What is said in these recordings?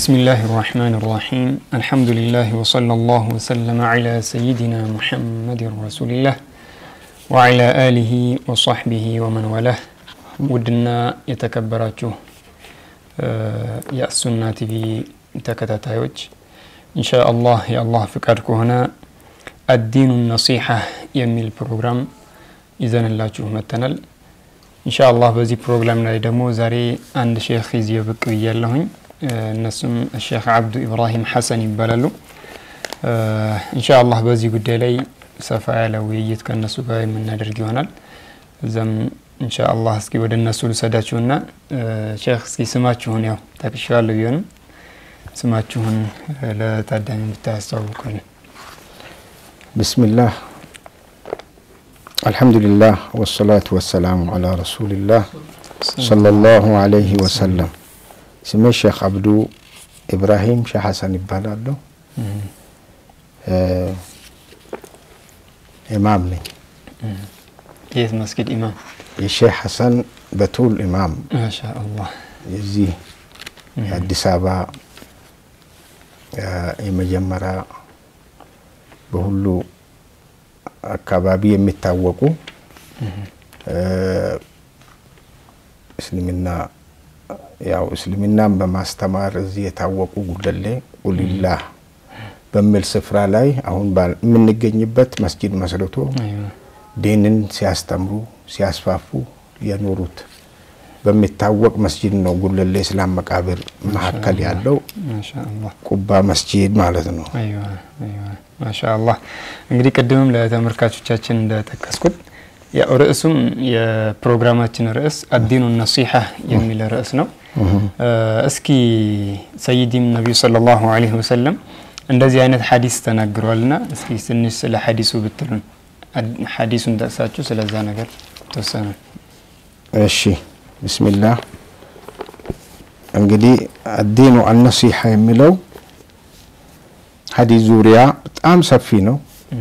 بسم الله الرحمن الرحيم الحمد لله وصلى الله وسلم على سيدنا محمد رسول الله وعلى آله وصحبه ومن والاه ውድና የተከበራችሁ የአሱና ቲቪ ተከታታዮች እንሻ አላህ የአላህ ፍቃድ ከሆነ አዲኑ ነሲሐ የሚል ፕሮግራም ይዘንላችሁ መተናል እንሻ አላህ በዚህ ፕሮግራም ላይ ደግሞ ዛሬ አንድ ሼክ ይዤ ብቅ ብያለሁኝ እነሱም ሼክ አብዱ ኢብራሂም ሐሰን ይባላሉ እንሻ አላህ በዚህ ጉዳይ ላይ ሰፋ ያለ ውይይት ከእነሱ ጋር የምናደርግ ይሆናል እዛም እንሻ አላህ እስኪ ወደ እነሱ ልሰዳችሁና ሼክ እስኪ ስማችሁን ያው ጠቅሻለሁ ቢሆንም ስማችሁን ለታዳሚ ብታያስተዋውቁልን بسم الله الحمد لله والصلاة والسلام على رسول الله صلى الله عليه وسلم ስሜ ሼክ አብዱ ኢብራሂም ሼህ ሐሰን ይባላለሁ ኢማም ነኝ የት መስጊድ ኢማም የሼህ ሐሰን በቱል ኢማም ማሻ አላህ የዚህ የአዲስ አበባ የመጀመሪያ በሁሉ አካባቢ የሚታወቁ እስልምና ያው እስልምናን በማስተማር እዚህ የታወቁ ጉለሌ ቁሊላህ በሚል ስፍራ ላይ አሁን የምንገኝበት መስጂድ መስርቶ ዲንን ሲያስተምሩ ሲያስፋፉ የኖሩት በሚታወቅ መስጂድ ነው። ጉለሌ እስላም መቃብር መካከል ያለው ቁባ መስጂድ ማለት ነው። ማሻ አላህ እንግዲህ ቅድምም ለተመልካቾቻችን እንደጠቀስኩት ያው ርዕሱም የፕሮግራማችን ርዕስ አዲኑ ነሲሐ የሚል ርዕስ ነው። እስኪ ሰይዲም ነቢዩ ሰለላሁ ዐለይሂ ወሰለም እንደዚህ አይነት ሐዲስ ተናግረዋልና እስኪ ትንሽ ስለ ሐዲሱ ብትሉን፣ ሐዲሱን ጠቅሳችሁ ስለዛ ነገር ተወሰነ። እሺ ብስሚላህ እንግዲህ አዲኑ አነሲሐ የሚለው ሐዲስ ዙሪያ በጣም ሰፊ ነው።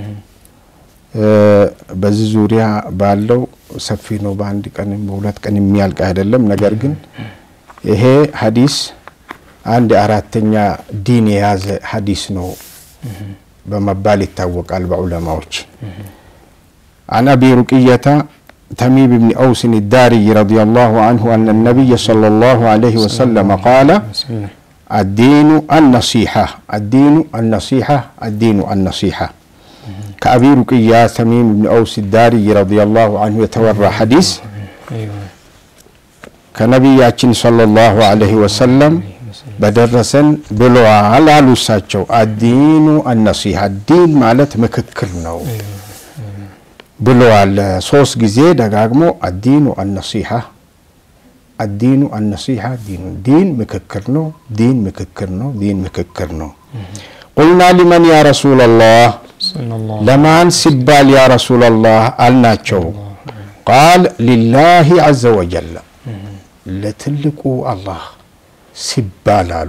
በዚህ ዙሪያ ባለው ሰፊ ነው። በአንድ ቀን በሁለት ቀን የሚያልቅ አይደለም። ነገር ግን ይሄ ሐዲስ አንድ አራተኛ ዲን የያዘ ሐዲስ ነው በመባል ይታወቃል በዑለማዎች። عن أبي رقية تميم بن أوس الداري رضي الله عنه أن النبي صلى الله عليه وسلم قال الدين النصيحة الدين النصيحة الدين النصيحة كأبي رقية تميم بن أوس الداري رضي الله عنه يتورى حديث كنبياتين صلى الله عليه وسلم በደረሰን ብለዋል አሉ እሳቸው። አዲኑ አነሲሐ ዲን ማለት ምክክር ነው ብለዋል። ሶስት ጊዜ ደጋግሞ አዲኑ አነሲሐ አዲኑ አነሲሐ ዲኑ ዲን ምክክር ነው፣ ዲን ምክክር ነው፣ ዲን ምክክር ነው። ቁልና ሊመን ያ ረሱላላህ ለማን ሲባል ያ ረሱላላህ አልናቸው። ቃል ሊላሂ ዐዘ ወጀል ለትልቁ አላህ ሲባል አሉ።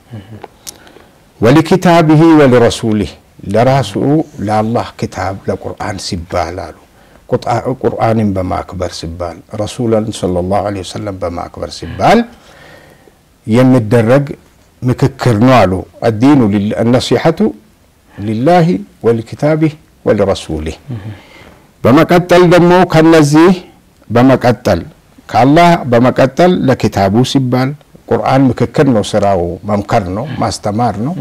ወሊኪታብህ ወሊረሱሊህ ለራሱ ለአላህ ክታብ ለቁርአን ሲባል አሉ። ቁርአንን በማክበር ሲባል ረሱልን ሰለላሁ ዐለይሂ ወሰለም በማክበር ሲባል የሚደረግ ምክክር ነው አሉ። አዲኑ ነሲሐቱ ሊላሂ ወሊኪታቢህ ወሊረሱሊህ። በመቀጠል ደግሞ ከነዚህ በመቀጠል ከአላህ በመቀጠል ለኪታቡ ሲባል ቁርአን ምክክር ነው፣ ስራው መምከር ነው፣ ማስተማር ነው።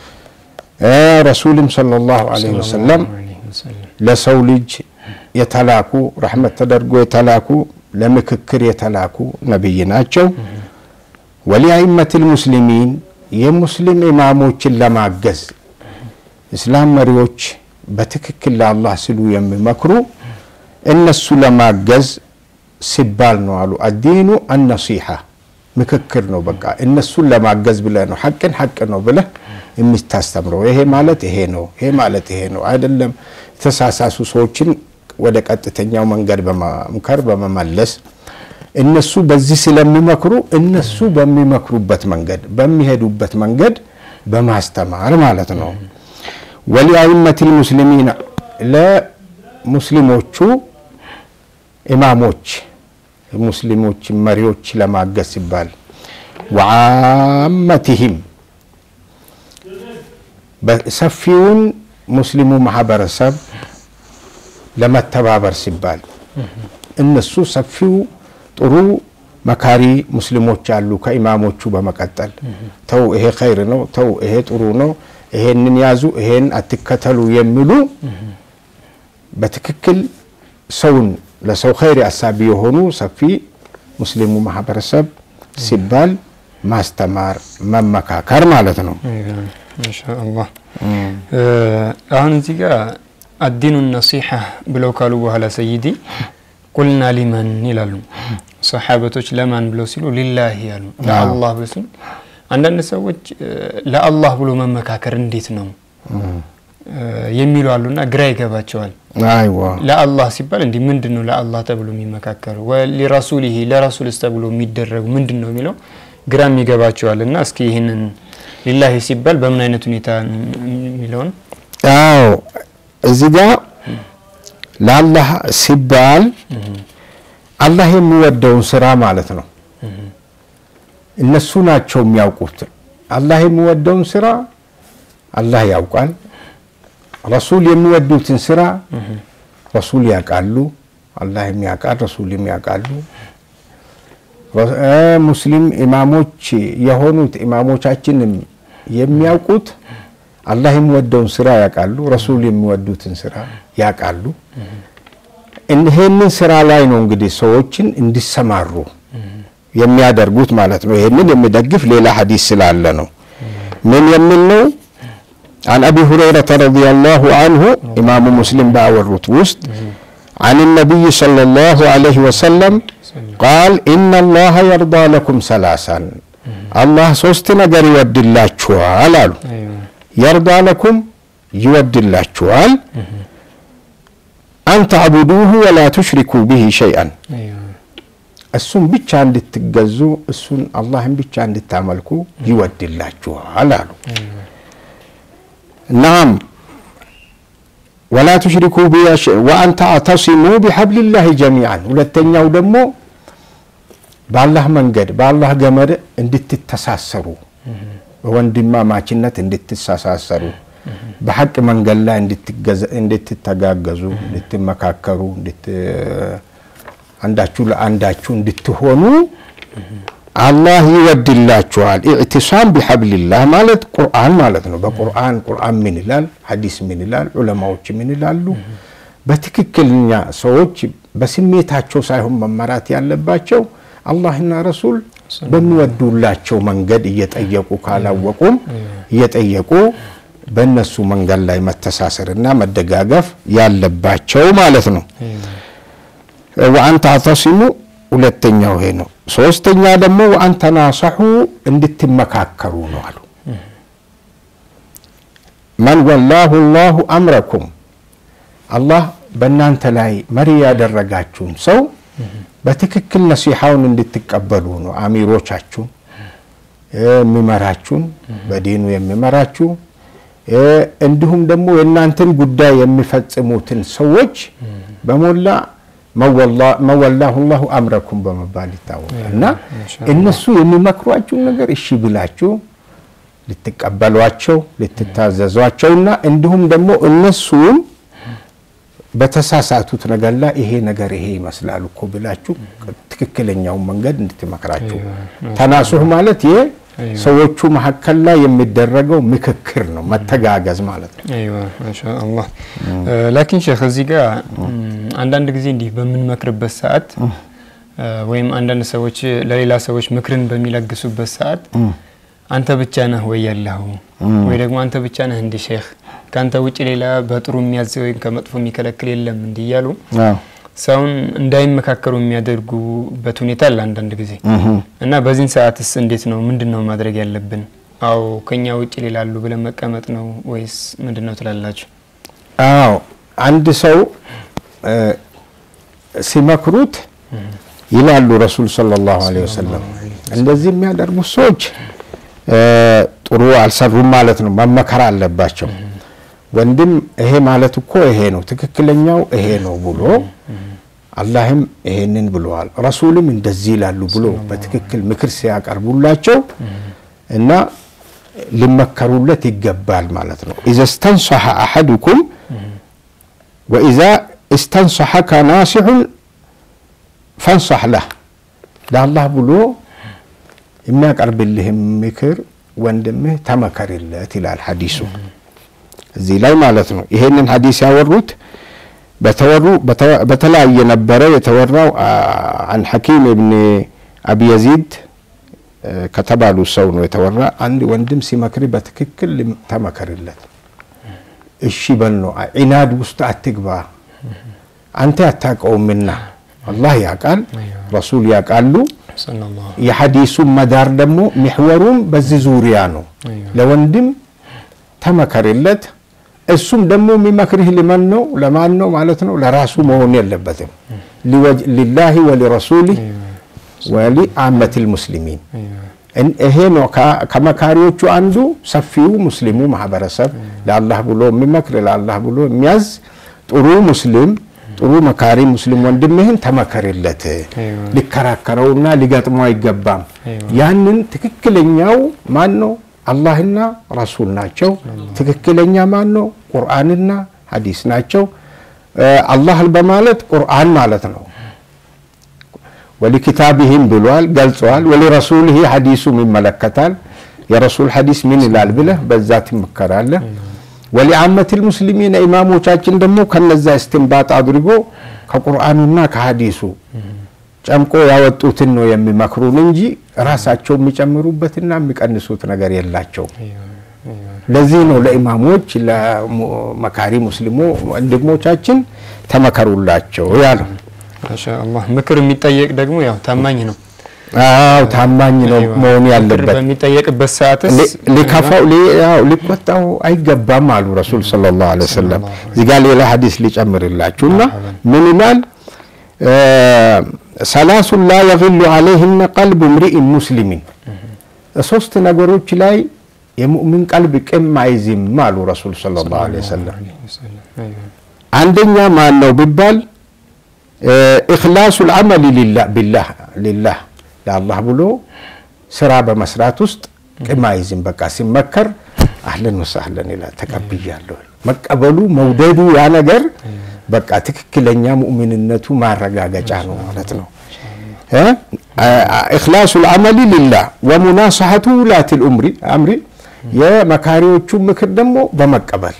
ረሱልም ሰለላሁ ዐለይሂ ወሰለም ለሰው ልጅ የተላኩ ረሕመት ተደርጎ የተላኩ ለምክክር የተላኩ ነቢይ ናቸው። ወሊአይመትል ሙስሊሚን የሙስሊም ኢማሞችን ለማገዝ እስላም መሪዎች በትክክል ለአላህ ሲሉ የሚመክሩ እነሱ ለማገዝ ሲባል ነው አሉ። አዲኑ አነሲሐ ምክክር ነው። በቃ እነሱን ለማገዝ ብለህ ነው ሐቅን ሐቅ ነው ብለህ የምታስተምረው። ይሄ ማለት ይሄ ነው፣ ይሄ ማለት ይሄ ነው አይደለም። የተሳሳሱ ሰዎችን ወደ ቀጥተኛው መንገድ በመምከር በመመለስ እነሱ በዚህ ስለሚመክሩ እነሱ በሚመክሩበት መንገድ በሚሄዱበት መንገድ በማስተማር ማለት ነው። ወሊአይመቲል ሙስሊሚን ለሙስሊሞቹ ኢማሞች ሙስሊሞች መሪዎች ለማገዝ ሲባል ወዓመትህም ሰፊውን ሙስሊሙ ማህበረሰብ ለመተባበር ሲባል እነሱ ሰፊው ጥሩ መካሪ ሙስሊሞች አሉ። ከኢማሞቹ በመቀጠል ተው ይሄ ኸይር ነው፣ ተው ይሄ ጥሩ ነው፣ ይሄንን ያዙ፣ ይሄን አትከተሉ የሚሉ በትክክል ሰውን ለሰው ኸይር አሳቢ የሆኑ ሰፊ ሙስሊሙ ማህበረሰብ ሲባል ማስተማር መመካከር ማለት ነው። ማሻአላህ አሁን እዚህ ጋር አዲኑ ነሲሐ ብለው ካሉ በኋላ ሰይዲ ቁልና ሊመን ይላሉ። ሰሓበቶች ለማን ብለው ሲሉ ሊላሂ ያሉ ለአላህ ብለው ሲሉ አንዳንድ ሰዎች ለአላህ ብሎ መመካከር እንዴት ነው የሚሉ አሉና ግራ ይገባቸዋል። አይዋ ለአላህ ሲባል እንዲህ ምንድን ነው ለአላህ ተብሎ የሚመካከሩ ሊረሱሊሂ ለረሱልስ ተብሎ የሚደረጉ ምንድን ነው የሚለው ግራም ይገባቸዋል። እና እስኪ ይህንን ሊላሂ ሲባል በምን አይነት ሁኔታ የሚለውን አዎ እዚህ ጋር ለአላህ ሲባል አላህ የሚወደውን ስራ ማለት ነው። እነሱ ናቸው የሚያውቁት። አላህ የሚወደውን ስራ አላህ ያውቃል። ረሱል የሚወዱትን ስራ ረሱል ያውቃሉ። አላህም ያውቃል፣ ረሱልም ያውቃሉ። ሙስሊም ኢማሞች የሆኑት ኢማሞቻችንም የሚያውቁት አላህ የሚወደውን ስራ ያውቃሉ፣ ረሱል የሚወዱትን ስራ ያውቃሉ። ይሄንን ስራ ላይ ነው እንግዲህ ሰዎችን እንዲሰማሩ የሚያደርጉት ማለት ነው። ይሄንን የሚደግፍ ሌላ ሐዲስ ስላለ ነው። ምን የሚል ነው? عن أبي هريرة رضي الله عنه إمام مسلم باورت وسط عن النبي صلى الله عليه وسلم قال إن الله يرضى لكم ثلاثا الله ሶስት ነገር ይወድላችኋል አሉ። የርዳ ለኩም ይወድላችኋል አን ተዕቡዱሁ ወላ ቱሽሪኩ ብሂ ሸይአን እሱን ብቻ እንድትገዙ እሱን አላህን ብቻ እንድታመልኩ ይወድላችኋል አሉ። ናም ወላ ቱሽሪኩ ወአን ተዕተሲሙ ቢሐብሊላሂ ጀሚዓን ሁለተኛው ደግሞ በአላህ መንገድ በአላህ ገመድ እንድትተሳሰሩ በወንድማማችነት እንድትሳሳሰሩ በሐቅ መንገድ ላይ እንድትተጋገዙ እንድትመካከሩ አንዳችሁ ለአንዳችሁ እንድትሆኑ አላህ ይወድላችኋል። ኢዕቲሳም ቢሐብሊላህ ማለት ቁርአን ማለት ነው። በቁርአን ቁርአን ምን ይላል? ሐዲስ ምን ይላል? ዑለማዎች ምን ይላሉ? በትክክለኛ ሰዎች በስሜታቸው ሳይሆን መመራት ያለባቸው አላህና ረሱል በሚወዱላቸው መንገድ እየጠየቁ ካላወቁም እየጠየቁ በእነሱ መንገድ ላይ መተሳሰርና መደጋገፍ ያለባቸው ማለት ነው። ወአን ተዕተሲሙ ሁለተኛው ይሄ ነው። ሶስተኛ ደግሞ ወአን ተናሰሑ እንድትመካከሩ ነው አሉ። መን ወላሁ ላሁ አምረኩም አላህ በእናንተ ላይ መሪ ያደረጋችሁን ሰው በትክክል ነሲሐውን እንድትቀበሉ ነው። አሚሮቻችሁን የሚመራችሁን በዲኑ የሚመራችሁ እንዲሁም ደግሞ የእናንተን ጉዳይ የሚፈጽሙትን ሰዎች በሞላ መወላሁ ላሁ አምረኩም በመባል ይታወቃል። እና እነሱ የሚመክሯችሁን ነገር እሺ ብላችሁ ልትቀበሏቸው ልትታዘዟቸውና እንዲሁም ደግሞ እነሱም በተሳሳቱት ነገር ላይ ይሄ ነገር ይሄ ይመስላል እኮ ብላችሁ ትክክለኛውን መንገድ እንድትመክራችሁ። ተናሱህ ማለት ይሄ ሰዎቹ መካከል ላይ የሚደረገው ምክክር ነው፣ መተጋገዝ ማለት ነው። አይዋ ማሻአላህ። ላኪን ሼክ እዚህ ጋር አንዳንድ ጊዜ እንዲህ በምንመክርበት ሰዓት ወይም አንዳንድ ሰዎች ለሌላ ሰዎች ምክርን በሚለግሱበት ሰዓት አንተ ብቻ ነህ ወይ ያለኸው ወይ ደግሞ አንተ ብቻ ነህ እንዲህ ሼክ ከአንተ ውጭ ሌላ በጥሩ የሚያዝ ወይም ከመጥፎ የሚከለክል የለም እንዲህ እያሉ ሰውን እንዳይመካከሩ የሚያደርጉበት ሁኔታ አለ አንዳንድ ጊዜ እና በዚህን ሰዓትስ እንዴት ነው? ምንድን ነው ማድረግ ያለብን? አዎ ከኛ ውጭ ሌላ አሉ ብለን መቀመጥ ነው ወይስ ምንድን ነው ትላላችሁ? አዎ አንድ ሰው ሲመክሩት ይላሉ ረሱል ሰለላሁ ዐለይሂ ወሰለም እንደዚህ የሚያደርጉት ሰዎች ጥሩ አልሰሩም ማለት ነው። መመከር አለባቸው። ወንድም ይሄ ማለት እኮ ይሄ ነው ትክክለኛው ይሄ ነው ብሎ አላህም ይሄንን ብለዋል፣ ረሱልም እንደዚህ ይላሉ ብሎ በትክክል ምክር ሲያቀርቡላቸው እና ሊመከሩለት ይገባል ማለት ነው። ኢዘ ስተንሰሐ አሐዱኩም ወኢዛ እስተንሰሐከ ናሲሑን ፈንሰሕ ለህ ለአላህ ብሎ የሚያቀርብልህም ምክር ወንድምህ ተመከርለት ይላል ሐዲሱ እዚህ ላይ ማለት ነው። ይሄንን ሐዲስ ያወሩት በተወሩ በተለያየ ነበረ የተወራው አን ሐኪም እብን አቢ የዚድ ከተባሉ ሰው ነው የተወራ። አንድ ወንድም ሲመክር በትክክል ተመከርለት፣ እሺ በል ነው። ዒናድ ውስጥ አትግባ፣ አንተ አታውቀውምና አላህ ያውቃል፣ ረሱል ያውቃሉ። የሐዲሱን መዳር ደግሞ ሚሕወሩም በዚህ ዙሪያ ነው። ለወንድም ተመከርለት። እሱም ደግሞ የሚመክርህ ልመን ነው ለማን ነው ማለት ነው? ለራሱ መሆን የለበትም። ሊላሂ ወሊረሱሊህ ወሊ አመት ልሙስሊሚን ይሄ ነው ከመካሪዎቹ አንዱ ሰፊው ሙስሊሙ ማህበረሰብ ለአላህ ብሎ የሚመክር ለአላህ ብሎ የሚያዝ ጥሩ ሙስሊም ጥሩ መካሪ ሙስሊም ወንድምህን ተመከርለት። ሊከራከረውና ሊገጥመው አይገባም። ያንን ትክክለኛው ማን ነው? አላህና ረሱል ናቸው። ትክክለኛ ማን ነው? ቁርአንና ሐዲስ ናቸው። አላህ በማለት ቁርአን ማለት ነው። ወሊኪታቢህም ብሏል ገልጸዋል። ወሊረሱልህ ሐዲሱም ይመለከታል። የረሱል ሐዲስ ምን ይላል ብለህ በዛ ትመከራለህ። ወሊአመትል ሙስሊሚን ኢማሞቻችን ደግሞ ከነዛ እስትንባጥ አድርጎ ከቁርአኑና ከሐዲሱ ጨምቆ ያወጡትን ነው የሚመክሩን እንጂ ራሳቸው የሚጨምሩበትና የሚቀንሱት ነገር የላቸው። ለዚህ ነው ለኢማሞች ለመካሪ ሙስሊሞ ወንድሞቻችን ተመከሩላቸው ያለው። ማሻአላህ ምክር የሚጠየቅ ደግሞ ያው ታማኝ ነው። አዎ ታማኝ ነው መሆን ያለበት። በሚጠየቅበት ሰዓትስ ሊከፋው ሊቆጣው አይገባም አሉ ረሱል ሰለላሁ ዐለይሂ ወሰለም። እዚህ ጋር ሌላ ሐዲስ ሊጨምርላችሁና ምን ይላል? ሰላሱን ላ የግሉ ዐለይህነ ቀልቡ ምሪኢን ሙስሊሚን ሶስት ነገሮች ላይ የሙእሚን ቀልብ ቅም አይዝም አሉ ረሱል ሰለላሁ ዐለይሂ ወሰለም። አንደኛ ማን ነው ቢባል ኢኽላሱ ልዓመል ቢላህ ሊላህ ለአላህ ብሎ ስራ በመስራት ውስጥ ቅም አይዝም። በቃ ሲመከር አህለን ወሳህለን ይላል። ተቀብያለሁ መቀበሉ መውደዱ ያ ነገር በቃ ትክክለኛ ሙእሚንነቱ ማረጋገጫ ነው ማለት ነው። ኢኽላሱ ልዓመል ሊላህ ወሙናሰሐቱ ውላት ልአምሪ የመካሪዎቹ ምክር ደግሞ በመቀበል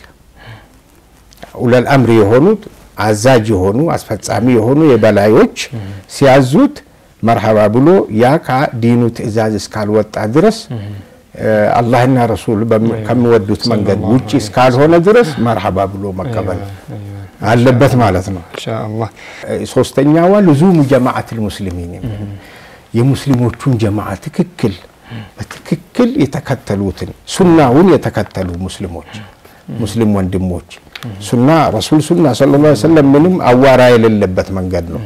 ኡለል አምሪ የሆኑት አዛዥ የሆኑ አስፈጻሚ የሆኑ የበላዮች ሲያዙት መርሐባ ብሎ ያ ከዲኑ ትዕዛዝ እስካልወጣ ድረስ አላህና ረሱል ከሚወዱት መንገድ ውጭ እስካልሆነ ድረስ መርሐባ ብሎ መቀበል አለበት ማለት ነው። ኢንሻአላህ ሶስተኛዋ ልዙሙ ጀማዓት ልሙስሊሚን የሙስሊሞቹን ጀማዓ ትክክል በትክክል የተከተሉትን ሱናውን የተከተሉ ሙስሊሞች ሙስሊም ወንድሞች ሱና ረሱል ሱና ሰለላሁ ዐለይሂ ወሰለም ምንም አዋራ የሌለበት መንገድ ነው።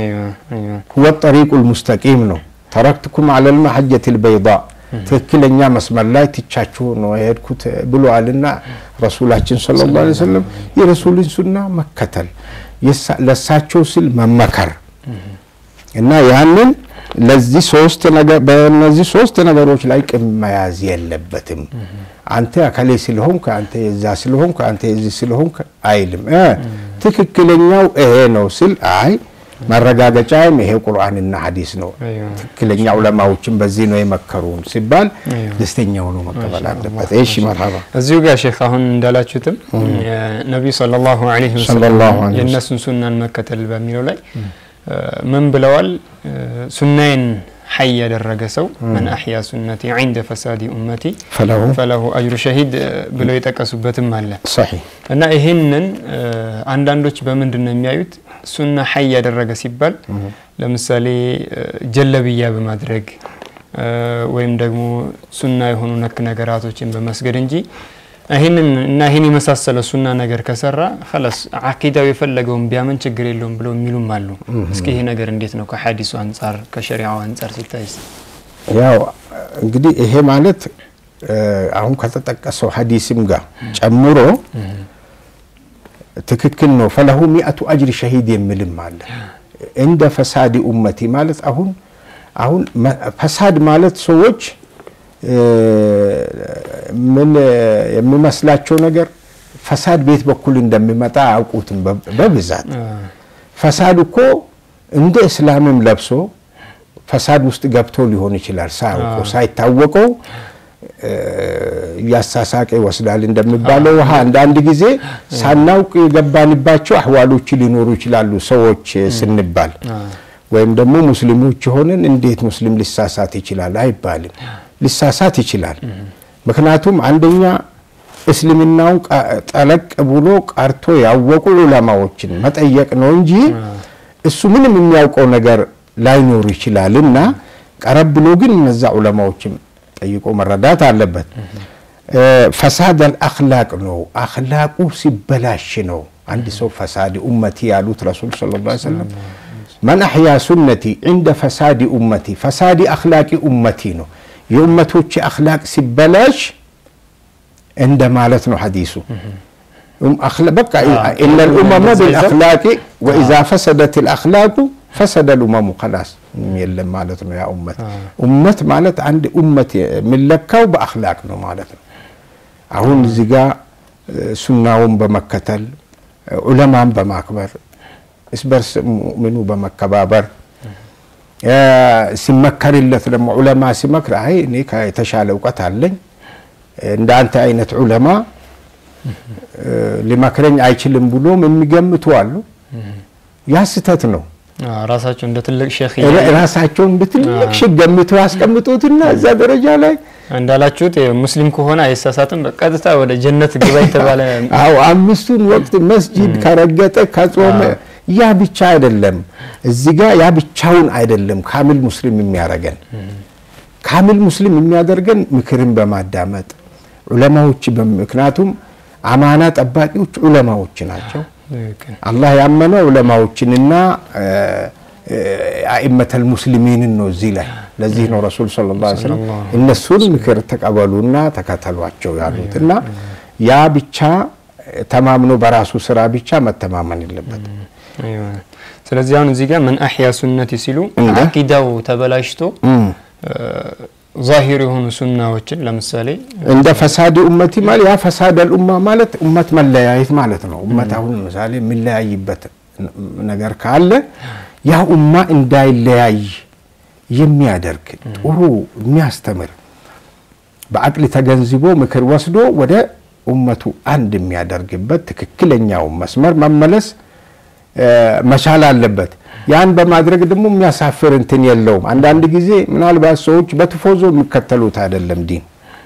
ሁወ ጠሪቁል ሙስተቂም ነው። ተረክትኩም ዐለል መሐጀቲል በይዳ ትክክለኛ መስመር ላይ ትቻችሁ ነው የሄድኩት ብለዋልና ረሱላችን ሰለላሁ ዐለይሂ ወሰለም የረሱልን ሱና መከተል ለሳቸው ስል መመከር እና ያንን ለዚህ ሶስት ነገር በእነዚህ ሶስት ነገሮች ላይ ቅም መያዝ የለበትም። አንተ አከሌ ስለሆንክ አንተ የዛ ስለሆንክ አንተ የዚህ ስለሆንክ አይልም። ትክክለኛው ይሄ ነው ስል አይ ማረጋገጫም ይሄ ቁርአንና ሐዲስ ነው፣ ትክክለኛ ዑለማዎችን በዚህ ነው የመከሩን ሲባል ደስተኛ ሆኖ መቀበል አለበት። እሺ መርሐባ። እዚሁ ጋር ሼክ አሁን እንዳላችሁትም ነቢዩ ሰለላሁ ዐለይሂ ወሰለም የእነሱን ሱናን መከተል በሚለው ላይ ምን ብለዋል? ሱናዬን ሐይ ያደረገ ሰው መን አሕያ ሱነቲ ዒንደ ፈሳዲ ኡመቲ ፈለሁ አጅሩ ሸሂድ ብለው የጠቀሱበትም አለ ሰሒህ እና ይህንን አንዳንዶች በምንድን ነው የሚያዩት? ሱና ሐይ ያደረገ ሲባል ለምሳሌ ጀለብያ በማድረግ ወይም ደግሞ ሱና የሆኑ ነክ ነገራቶችን በመስገድ እንጂ ይህንን እና ይህን የመሳሰለ ሱና ነገር ከሰራ ኸላስ አቂዳው የፈለገውን ቢያምን ችግር የለውም ብለው የሚሉም አሉ። እስኪ ይሄ ነገር እንዴት ነው ከሐዲሱ አንጻር ከሸሪዓው አንጻር ሲታይስ? ያው እንግዲህ ይሄ ማለት አሁን ከተጠቀሰው ሐዲስም ጋር ጨምሮ ትክክል ነው። ፈለሁ ሚአቱ አጅር ሸሂድ የሚልም አለ። እንደ ፈሳዲ ኡመቲ ማለት አሁን አሁን ፈሳድ ማለት ሰዎች ምን የሚመስላቸው ነገር ፈሳድ ቤት በኩል እንደሚመጣ አያውቁትም። በብዛት ፈሳድ እኮ እንደ እስላምም ለብሶ ፈሳድ ውስጥ ገብቶ ሊሆን ይችላል። ሳያውቁ ሳይታወቀው እያሳሳቀ ይወስዳል እንደሚባለው ውሃ አንዳንድ ጊዜ ሳናውቅ የገባንባቸው አህዋሎች ሊኖሩ ይችላሉ። ሰዎች ስንባል ወይም ደግሞ ሙስሊሞች ሆነን እንዴት ሙስሊም ሊሳሳት ይችላል አይባልም። ሊሳሳት ይችላል። ምክንያቱም አንደኛ እስልምናውን ጠለቅ ብሎ ቀርቶ ያወቁ ዑለማዎችን መጠየቅ ነው እንጂ እሱ ምንም የሚያውቀው ነገር ላይኖር ይችላል እና ቀረብ ብሎ ግን እነዛ ዑለማዎችን ጠይቆ መረዳት አለበት። ፈሳድ አልአኽላቅ ነው። አኽላቁ ሲበላሽ ነው አንድ ሰው ፈሳድ ኡመቲ ያሉት ረሱል ሰለላሁ ዐለይሂ ወሰለም መን አሕያ ሱነቲ ዕንደ ፈሳዲ ኡመቲ ፈሳዲ አኽላቂ ኡመቲ ነው። የኡመቶች አኽላቅ ሲበላሽ እንደ ማለት ነው ሐዲሱ። በቃ ኢነ ልኡመመ ብልአኽላቂ ወኢዛ ፈሰደት ልአኽላቁ ፈሰደ ልኡመሙ ከላስ የለም ማለት ነው። ያ ኡመት ኡመት ማለት አንድ ኡመት የሚለካው በአኽላቅ ነው ማለት ነው። አሁን እዚህ ጋ ሱናውን በመከተል ዑለማን በማክበር እስበርስ ሙእሚኑ በመከባበር ሲመከርለት ደግሞ ዑለማ ሲመክር አይ እኔ የተሻለ እውቀት አለኝ እንደ አንተ አይነት ዑለማ ሊመክረኝ አይችልም ብሎም የሚገምቱ አሉ። ያ ስህተት ነው። ራሳቸው እንደ ትልቅ ሼክ ራሳቸውን እንደ ትልቅ ሼክ ገምተው ያስቀምጡትና እዛ ደረጃ ላይ እንዳላችሁት ሙስሊም ከሆነ አይሳሳትም፣ በቀጥታ ወደ ጀነት ግባ የተባለ አዎ፣ አምስቱን ወቅት መስጂድ ከረገጠ ከጾመ ያ ብቻ አይደለም። እዚህ ጋር ያ ብቻውን አይደለም ካሚል ሙስሊም የሚያደርገን ካሚል ሙስሊም የሚያደርገን ምክርን በማዳመጥ ዑለማዎች ምክንያቱም አማና ጠባቂዎች ዑለማዎች ናቸው። አላህ ያመነ ዑለማዎችንና አኢመተል ሙስሊሚንን ነው እዚህ ላይ። ለዚህ ነው ረሱል ሰለላሁ ዐለይሂ ወሰለም እነሱን ምክር ተቀበሉና ተከተሏቸው ያሉት እና ያ ብቻ ተማምኖ በራሱ ስራ ብቻ መተማመን የለበትም። ስለዚህ አሁን እዚህ ጋር መን አሕያ ሱነቲ ሲሉ አቂዳው ተበላሽቶ ዛሂር የሆኑ ሱናዎችን ለምሳሌ እንደ ፈሳድ ኡመቲ ማለት ያ ፈሳድ አልኡማ ማለት ኡመት መለያየት ማለት ነው። ኡመት አሁን ምሳሌ የሚለያይበት ነገር ካለ ያ ኡማ እንዳይለያይ የሚያደርግ ጥሩ የሚያስተምር በአቅል ተገንዝቦ ምክር ወስዶ ወደ ኡመቱ አንድ የሚያደርግበት ትክክለኛውን መስመር መመለስ መቻል አለበት። ያን በማድረግ ደግሞ የሚያሳፍር እንትን የለውም። አንዳንድ ጊዜ ምናልባት ሰዎች በትፎዞ የሚከተሉት አይደለም ዲን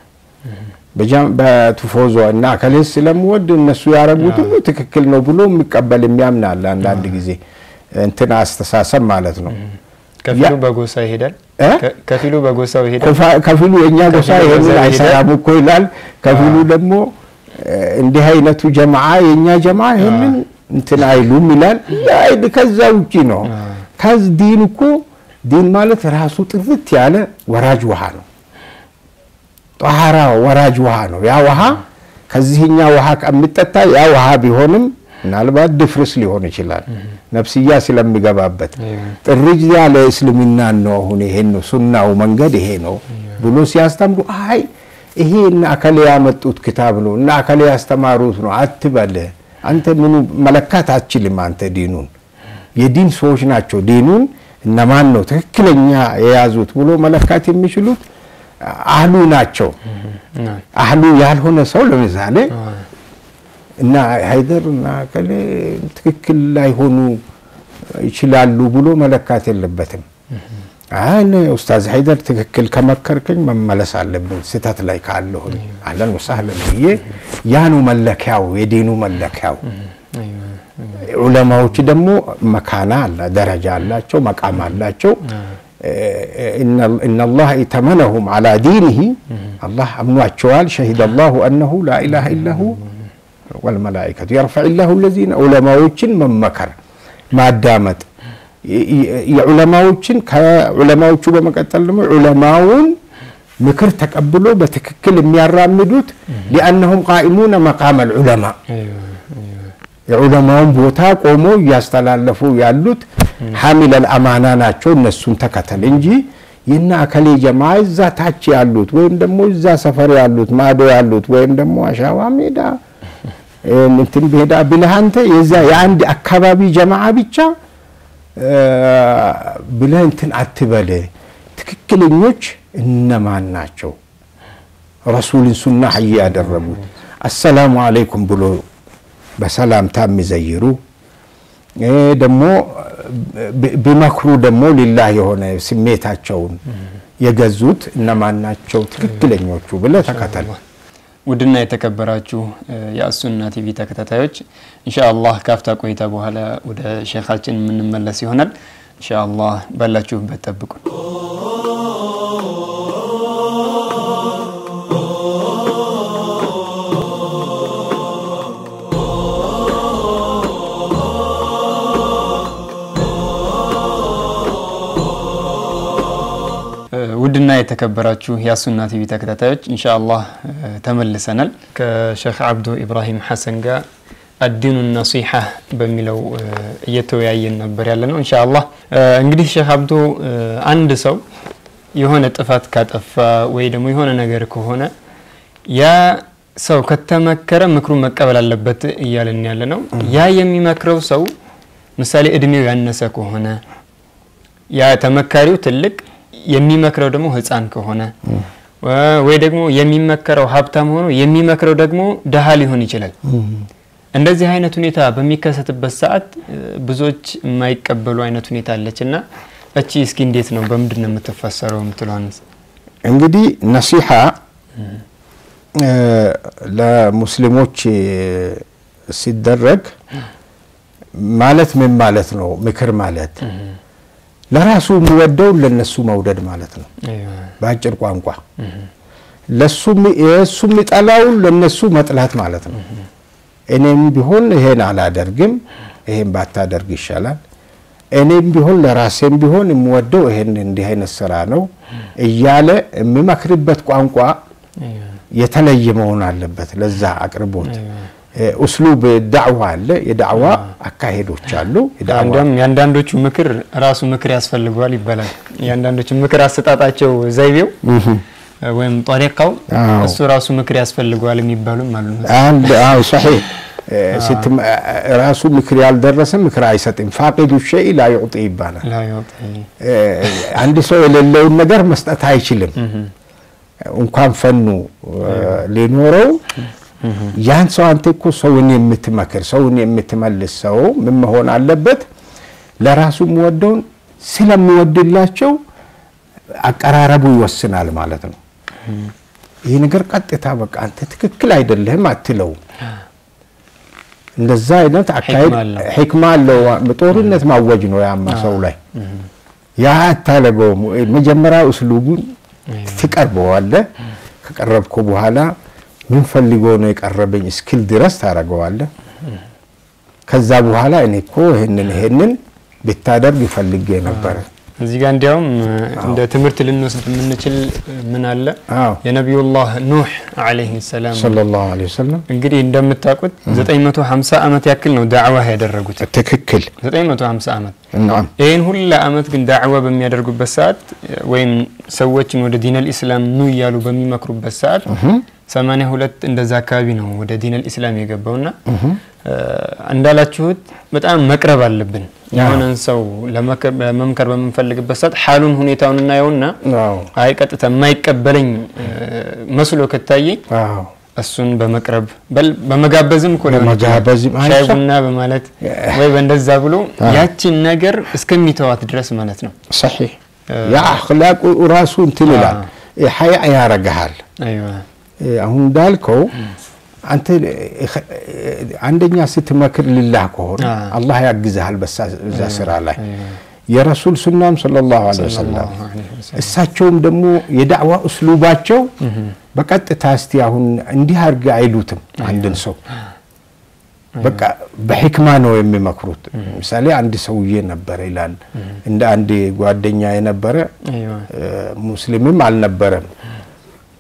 በትፎዞ እና ከሌስ ስለምወድ እነሱ ያረጉት ሁሉ ትክክል ነው ብሎ የሚቀበል የሚያምን አለ። አንዳንድ ጊዜ እንትን አስተሳሰብ ማለት ነው። ከፊሉ በጎሳ ይሄዳል፣ ከፊሉ በጎሳው ይሄዳል። ከፊሉ የእኛ ጎሳ ይሄንን አይሰራም እኮ ይላል። ከፊሉ ደግሞ እንዲህ አይነቱ ጀማዓ የእኛ ጀማዓ ይሄንን እንትን አይሉም ይላል። ከዛ ውጪ ነው። ከዚ ዲን እኮ ዲን ማለት ራሱ ጥርት ያለ ወራጅ ውሃ ነው። ጧሃራ ወራጅ ውሃ ነው። ያ ውሃ ከዚህኛ ውሃ ከሚጠጣ ያ ውሃ ቢሆንም ምናልባት ድፍርስ ሊሆን ይችላል፣ ነፍስያ ስለሚገባበት ጥርጅ ያለ እስልምና ነው። አሁን ይሄን ነው ሱናው መንገድ ይሄ ነው ብሎ ሲያስተምሩ አይ ይሄ እና አከሌ ያመጡት ክታብ ነው እና አከሌ ያስተማሩት ነው አትበል። አንተ ምኑ መለካት አትችልም። አንተ ዲኑን የዲን ሰዎች ናቸው። ዲኑን እነማን ነው ትክክለኛ የያዙት ብሎ መለካት የሚችሉት አህሉ ናቸው። አህሉ ያልሆነ ሰው ለምሳሌ እና ሀይደር እና ከሌ ትክክል ላይሆኑ ይችላሉ ብሎ መለካት የለበትም። አይ ኡስታዝ ሀይደር ትክክል ከመከርከኝ መመለስ አለብን ስህተት ላይ ካለሁኝ አለን ወሳህለን ብዬ ያ ነው መለኪያው፣ የዲኑ መለኪያው። ዑለማዎች ደግሞ መካና አላ ደረጃ አላቸው፣ መቃም አላቸው። ኢነላህ ኢተመነሁም አላ ዲኒሂ አላህ አምኗቸዋል። ሸሂደ አላሁ አነሁ ላኢላሃ ኢላሁ ወልመላኢከቱ የርፈዕ ላሁ ለዚነ ዑለማዎችን መመከር ማዳመጥ የዑለማዎችን ከዑለማዎቹ በመቀጠል ደግሞ ዑለማውን ምክር ተቀብሎ በትክክል የሚያራምዱት ሊአነሁም ቃኢሙነ መቃመ ልዑለማ የዑለማውን ቦታ ቆሞ እያስተላለፉ ያሉት ሐሚለል አማና ናቸው። እነሱን ተከተል እንጂ የና አከሌ ጀማ እዛ ታች ያሉት ወይም ደግሞ እዛ ሰፈር ያሉት ማዶ ያሉት ወይም ደግሞ አሻዋ ሜዳ እንትን ሜዳ ብለህ አንተ የዛ የአንድ አካባቢ ጀማዓ ብቻ ብለህ እንትን አትበል። ትክክለኞች እነማን ናቸው? ረሱልን ሱና ሀይ ያደረጉት አሰላሙ አለይኩም ብሎ በሰላምታ የሚዘይሩ ደግሞ ቢመክሩ ደግሞ ሊላህ የሆነ ስሜታቸውን የገዙት እነማን ናቸው ትክክለኞቹ ብለህ ተከተል። ውድና የተከበራችሁ የአሱና ቲቪ ተከታታዮች ኢንሻአላህ ካፍታ ቆይታ በኋላ ወደ ሼኻችን የምንመለስ ይሆናል። ኢንሻአላህ ባላችሁበት ጠብቁን። ውድና የተከበራችሁ የአሱና ቲቪ ተከታታዮች ኢንሻአላህ ተመልሰናል። ከሼክ አብዱ ኢብራሂም ሐሰን ጋር አዲኑ ነሲሐ በሚለው እየተወያየን ነበር ያለ ነው። ኢንሻአላህ እንግዲህ ሼክ አብዱ አንድ ሰው የሆነ ጥፋት ካጠፋ ወይ ደግሞ የሆነ ነገር ከሆነ ያ ሰው ከተመከረ ምክሩ መቀበል አለበት እያለን ያለ ነው። ያ የሚመክረው ሰው ምሳሌ እድሜው ያነሰ ከሆነ ያ ተመካሪው ትልቅ የሚመክረው ደግሞ ህፃን ከሆነ ወይ ደግሞ የሚመከረው ሀብታም ሆኖ የሚመክረው ደግሞ ደሃ ሊሆን ይችላል። እንደዚህ አይነት ሁኔታ በሚከሰትበት ሰዓት ብዙዎች የማይቀበሉ አይነት ሁኔታ አለች እና እቺ እስኪ እንዴት ነው በምንድን ነው የምትፈሰረው የምትለዋን እንግዲህ ነሲሐ ለሙስሊሞች ሲደረግ ማለት ምን ማለት ነው? ምክር ማለት ለራሱ የሚወደውን ለነሱ መውደድ ማለት ነው። በአጭር ቋንቋ ለሱ የእሱ የሚጠላውን ለነሱ መጥላት ማለት ነው። እኔም ቢሆን ይሄን አላደርግም፣ ይሄን ባታደርግ ይሻላል። እኔም ቢሆን ለራሴም ቢሆን የምወደው ይሄን እንዲህ አይነት ስራ ነው እያለ የሚመክርበት ቋንቋ የተለየ መሆን አለበት። ለዛ አቅርቦት ኡስሉብ ዳዕዋ አለ፣ የዳዕዋ አካሄዶች አሉ። እንዲያውም የአንዳንዶቹ ምክር ራሱ ምክር ያስፈልገዋል ይባላል። የአንዳንዶቹ ምክር አሰጣጣቸው ዘይቤው ወይም ጠሪቃው እሱ ራሱ ምክር ያስፈልገዋል የሚባሉም አሉ። ሰሒህ ራሱ ምክር ያልደረሰ ምክር አይሰጥም። ፋቂዱ ሸይ ላ ዩዕጢ ይባላል። አንድ ሰው የሌለውን ነገር መስጠት አይችልም። እንኳን ፈኑ ሊኖረው ያን ሰው አንተ እኮ ሰውን የምትመክር ሰውን የምትመልስ ሰው ምን መሆን አለበት? ለራሱ የሚወደውን ስለሚወድላቸው አቀራረቡ ይወስናል ማለት ነው። ይህ ነገር ቀጥታ በቃ አንተ ትክክል አይደለህም አትለውም። እንደዛ አይነት አካሄድ ሕክማ አለው። ጦርነት ማወጅ ነው ያማ ሰው ላይ ያ አታለገውም። መጀመሪያ እስሉቡን ትቀርበዋለህ። ከቀረብኩ በኋላ ምን ፈልጎ ነው የቀረበኝ እስክል ድረስ ታደርገዋለህ። ከዛ በኋላ እኔ እኮ ይህንን ይሄንን ብታደርግ ይፈልጌ ነበረ። እዚህ ጋር እንዲያውም እንደ ትምህርት ልንወስድ የምንችል ምን አለ አዎ የነቢዩላህ ኑህ ዓለይሂ ሰላም ሰለላሁ ዐለይሂ ወሰለም እንግዲህ እንደምታውቁት 950 ዓመት ያክል ነው ዳዕዋ ያደረጉት። ትክክል 950 ዓመት ናም ይህን ሁላ ዓመት ግን ዳዕዋ በሚያደርጉበት ሰዓት ወይም ሰዎችን ወደ ዲነል ኢስላም ኑ እያሉ በሚመክሩበት ሰዓት 82 እንደዛ አካባቢ ነው ወደ ዲነል ኢስላም የገባውና እንዳላችሁት በጣም መቅረብ አለብን። የሆነን ሰው ለመምከር በምንፈልግበት ሰዓት ሓሉን ሁኔታውን እናየውና አዎ አይ ቀጥታ የማይቀበለኝ መስሎ ከታየኝ አዎ እሱን በመቅረብ በል በመጋበዝም እኮ ሊሆን ይችላል። በመጋበዝም ሻይ አይቻ- ቡና በማለት ወይ በእንደዛ ብሎ ያችን ነገር እስከሚተዋት ድረስ ማለት ነው። ሰሒህ ያ አኽላቁ ራሱ እንትን ይላል ሀያ ያረግሃል። አይዋ አሁን እንዳልከው አንተ አንደኛ ስትመክር ልላህ ከሆነ አ። አላህ ያግዝሃል በሳ- በዛ ስራ ላይ የረሱል ሱናም ሰለላሁ ዐለይሂ ወሰለም ሰለላሁ ዐለይሂ ወሰለም። እሳቸውም ደግሞ የዳዕዋ እስሉባቸው በቀጥታ እስቲ አሁን እንዲህ አድርግ አይሉትም አንድን ሰው በቃ በሕክማ ነው የሚመክሩት። ምሳሌ አንድ ሰውዬ ነበረ ይላል እንደ አንድ ጓደኛ የነበረ አይዋ ሙስሊምም አልነበረም።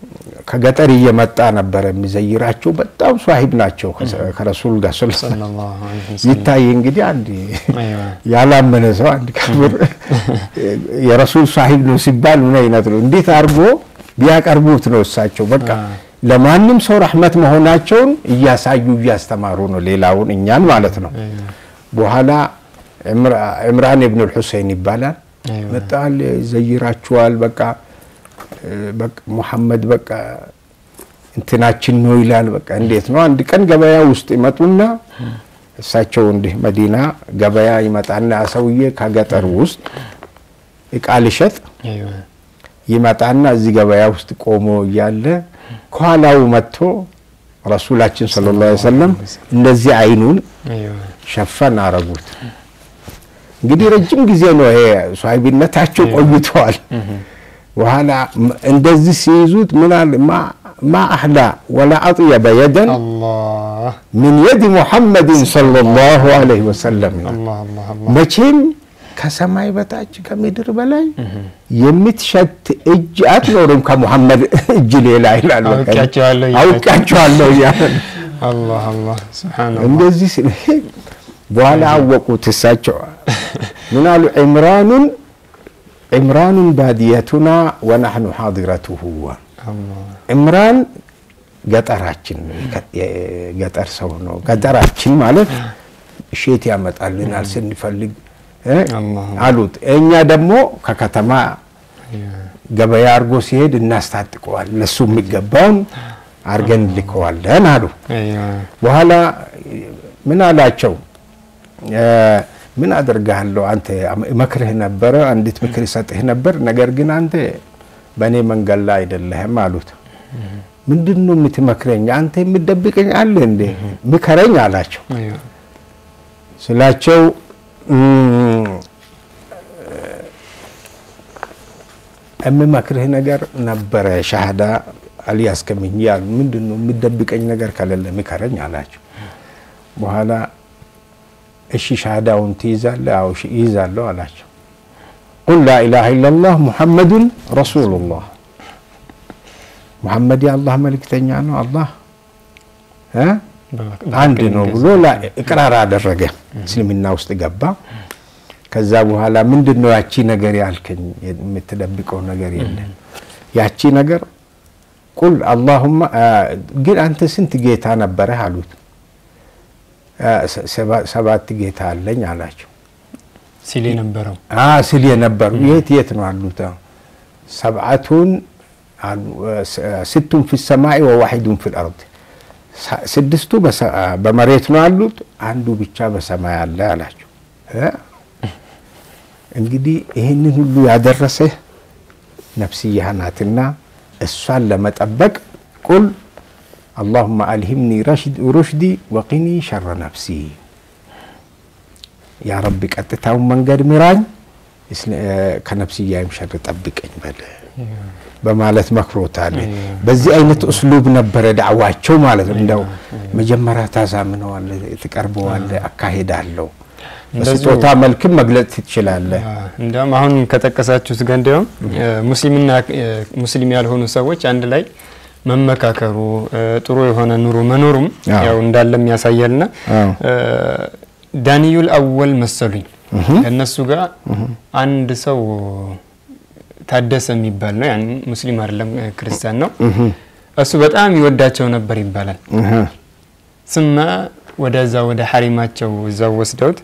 ከገጠር እየመጣ ነበረ የሚዘይራቸው። በጣም ሷሂብ ናቸው ከረሱል ጋር ይታይ። እንግዲህ አንድ ያላመነ ሰው አንድ ካፍር የረሱል ሷሂብ ነው ሲባል ምን አይነት ነው? እንዴት አድርጎ ቢያቀርቡት ነው እሳቸው በቃ ለማንም ሰው ረሕመት መሆናቸውን እያሳዩ እያስተማሩ ነው፣ ሌላውን እኛን ማለት ነው። በኋላ ዕምራን ኢብኑ ልሑሴን ይባላል መጣል ዘይራችኋል በቃ ሙሐመድ በቃ እንትናችን ነው ይላል። በቃ እንዴት ነው? አንድ ቀን ገበያ ውስጥ ይመጡና እሳቸው እንዲህ መዲና ገበያ ይመጣና ሰውዬ ከገጠር ውስጥ እቃ ልሸጥ ይመጣና እዚህ ገበያ ውስጥ ቆሞ እያለ ከኋላው መጥቶ ረሱላችን ሰለላሁ ዐለይሂ ወሰለም እንደዚህ አይኑን ሸፈን አረጉት። እንግዲህ ረጅም ጊዜ ነው ይሄ ሷሂቢነታቸው ቆይተዋል። በኋላ እንደዚህ ሲይዙት ምናል ማ አህላ ወላ አጥየበ የደን ሚን የድ ሙሐመድን ሰለላሁ ዐለይሂ ወሰለም መቼም ከሰማይ በታች ከምድር በላይ የምትሸት እጅ አትኖርም ከሙሐመድ እጅ ሌላ ይላል። አውቃቸዋለሁ እያለ እንደዚህ በኋላ አወቁት። እሳቸው ምን አሉ? ዕምራኑን ዕምራኑን ባድየቱና ወናሕኑ ሓዲረቱሁ ዕምራን ገጠራችን ገጠር ሰው ነው። ገጠራችን ማለት እሼት ያመጣልናል ስንፈልግ አሉት። እኛ ደግሞ ከከተማ ገበያ አድርጎ ሲሄድ እናስታጥቀዋል፣ ለሱ የሚገባውን አድርገን ልከዋለን አሉ። በኋላ ምን አላቸው? ምን አደርግሃለሁ አንተ መክርህ ነበረ፣ አንዲት ምክር ይሰጥህ ነበር፣ ነገር ግን አንተ በእኔ መንገድ ላይ አይደለህም አሉት። ምንድን ነው የምትመክረኝ? አንተ የምትደብቀኝ አለ እንዴ? ምከረኝ አላቸው። ስላቸው የምመክርህ ነገር ነበረ ሻሃዳ አልያዝክምኝ ያሉ ምንድን ነው የምትደብቀኝ ነገር ከሌለ ምከረኝ አላቸው። በኋላ እሺ ሻሃዳውን ትይዛለህ? አዎ ይይዛለሁ አላቸው። ቁል ላኢላሃ ኢለላህ ሙሐመዱን ረሱሉላህ ሙሐመድ የአላህ መልእክተኛ ነው፣ አላህ አንድ ነው ብሎ እቅራር አደረገ። እስልምና ውስጥ ገባ። ከዛ በኋላ ምንድን ነው ያቺ ነገር ያልከኝ? የምትደብቀው ነገር የለም። ያቺ ነገር ቁል አላሁማ ግን አንተ ስንት ጌታ ነበረህ አሉት። ሰባት ጌታ አለኝ አላቸው። ሲል የነበረው ሲል የነበሩ የት የት ነው አሉት። ሰብዓቱን ስቱን ፊ ሰማይ ወዋሒዱን ፊ ልአርድ ስድስቱ በመሬት ነው አሉት፣ አንዱ ብቻ በሰማይ አለ አላቸው። እንግዲህ ይህንን ሁሉ ያደረሰህ ነፍስያህ ናትና እሷን ለመጠበቅ ቁል አላሁመ አልሂምኒ ሩሽዲ ወቂኒ ሸረ ነፍሲ፣ ያ ረቢ ቀጥታውን መንገድ ምራኝ፣ ከነፍስያይም ሸር ጠብቀኝ በለ በማለት መክሮታል። በዚህ አይነት እስሉብ ነበረ ዳዕዋቸው ማለት ነው። እንደው መጀመሪያ ታሳምነዋለ፣ ትቀርበዋለ፣ አካሄድ አለው። በስጦታ መልክም መግለጽ ትችላለህ። እንዲያውም አሁን ከጠቀሳችሁት ጋር እንዲያውም ሙስሊምና ሙስሊም ያልሆኑ ሰዎች አንድ ላይ መመካከሩ ጥሩ የሆነ ኑሮ መኖሩም ያው እንዳለም ያሳያልና ዳንዩል አወል መሰሉኝ ከእነሱ ጋር አንድ ሰው ታደሰ የሚባል ነው። ያን ሙስሊም አይደለም ክርስቲያን ነው። እሱ በጣም ይወዳቸው ነበር ይባላል። ስማ ወደዛ ወደ ሐሪማቸው እዛው ወስደውት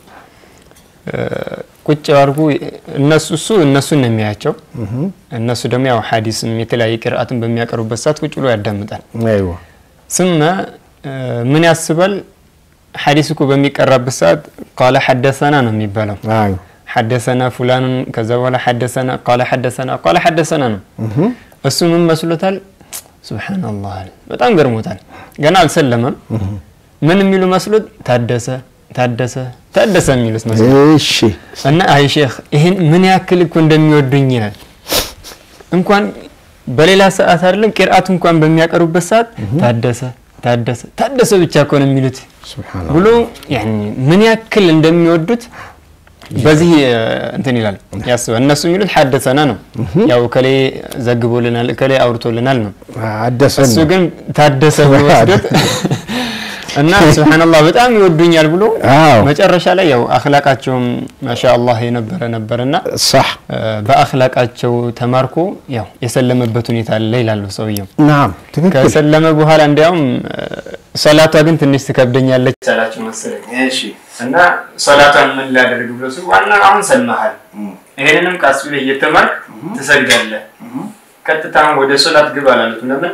ቁጭ አድርጉ። እነሱ እሱ እነሱን ነው የሚያያቸው። እነሱ ደግሞ ያው ሐዲስም የተለያየ ቅርአትን በሚያቀርቡበት ሰዓት ቁጭ ብሎ ያዳምጣል። ስማ ምን ያስባል? ሐዲስ እኮ በሚቀራበት ሰዓት ቃለ ሐደሰና ነው የሚባለው ሐደሰና ፉላኑን ከዛ በኋላ ሐደሰና ቃለ ሐደሰና ቃለ ሐደሰና ነው። እሱ ምን መስሎታል? ሱብሓነላህ በጣም ገርሞታል። ገና አልሰለመም። ምን የሚሉ መስሎት ታደሰ ታደሰ ታደሰ የሚሉት መስሎት እና አይ ሼክ ይህን ምን ያክል እኮ እንደሚወዱኝ ይላል። እንኳን በሌላ ሰዓት አይደለም ቂርአት እንኳን በሚያቀርቡበት ሰዓት ታደሰ ታደሰ ታደሰ ብቻ እኮ ነው የሚሉት ብሎ ምን ያክል እንደሚወዱት በዚህ እንትን ይላል ያስባል። እነሱ የሚሉት ሐደሰና ነው፣ ያው እከሌ ዘግቦልናል፣ እከሌ አውርቶልናል ነው። አደሰን እሱ ግን ታደሰ ብሎ ወስዶት እና ሱብሃንአላህ በጣም ይወዱኛል ብሎ አዎ መጨረሻ ላይ ያው አኽላቃቸውም ማሻአላህ የነበረ ነበርና صح በአኽላቃቸው ተማርኮ ያው የሰለመበት ሁኔታ አለ ይላሉ ሰውየው። ናም ትክክል ከሰለመ በኋላ እንዲያውም ሰላቷ ግን ትንሽ ትከብደኛለች ሰላችሁ መሰለኝ እሺ እና ሰላቷን ምን ላደርግ ብሎ ሲል ዋና አሁን ሰልመሃል፣ ይሄንንም ቃስ ብለህ እየተማርክ ትሰግዳለህ። ቀጥታ ወደ ሶላት ግባ አላሉት። ለምን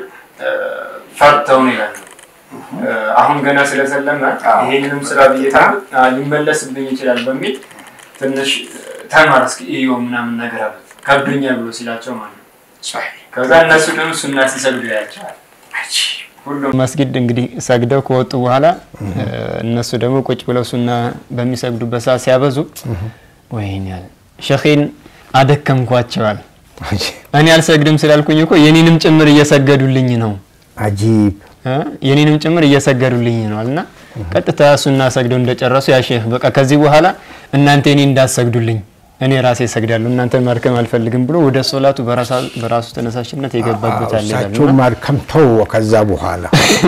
ፈርተውን ይላሉ። አሁን ገና ስለሰለመ ይሄንንም ስራ ብዬ ሊመለስብኝ ይችላል በሚል ትንሽ ተማር እስኪ እዩ ምናምን ነገር አሉት። ከብዶኛል ብሎ ሲላቸው ማለት ነው። ከዛ እነሱ ደግሞ ሱና ሲሰግዱ ያቸዋል። ሁሉም መስጊድ እንግዲህ ሰግደው ከወጡ በኋላ እነሱ ደግሞ ቁጭ ብለው ሱና በሚሰግዱበት ሰዓት ሲያበዙ ወይኔ ያለ ሸኼን አደከምኳቸዋል። እኔ አልሰግድም ስላልኩኝ እኮ የኔንም ጭምር እየሰገዱልኝ ነው አጂብ እ የኔንም ጭምር እየሰገዱልኝ ነው እና ቀጥታ ሱና ሰግደው እንደጨረሱ ያ ሼህ በቃ ከዚህ በኋላ እናንተ እኔ እንዳሰግዱልኝ እኔ ራሴ እሰግዳለሁ እናንተን ማድከም አልፈልግም ብሎ ወደ ሶላቱ በራሱ ተነሳሽነት የገባበት አለ ይላሉ። እሳቸው ማድከም ተው። ከዛ በኋላ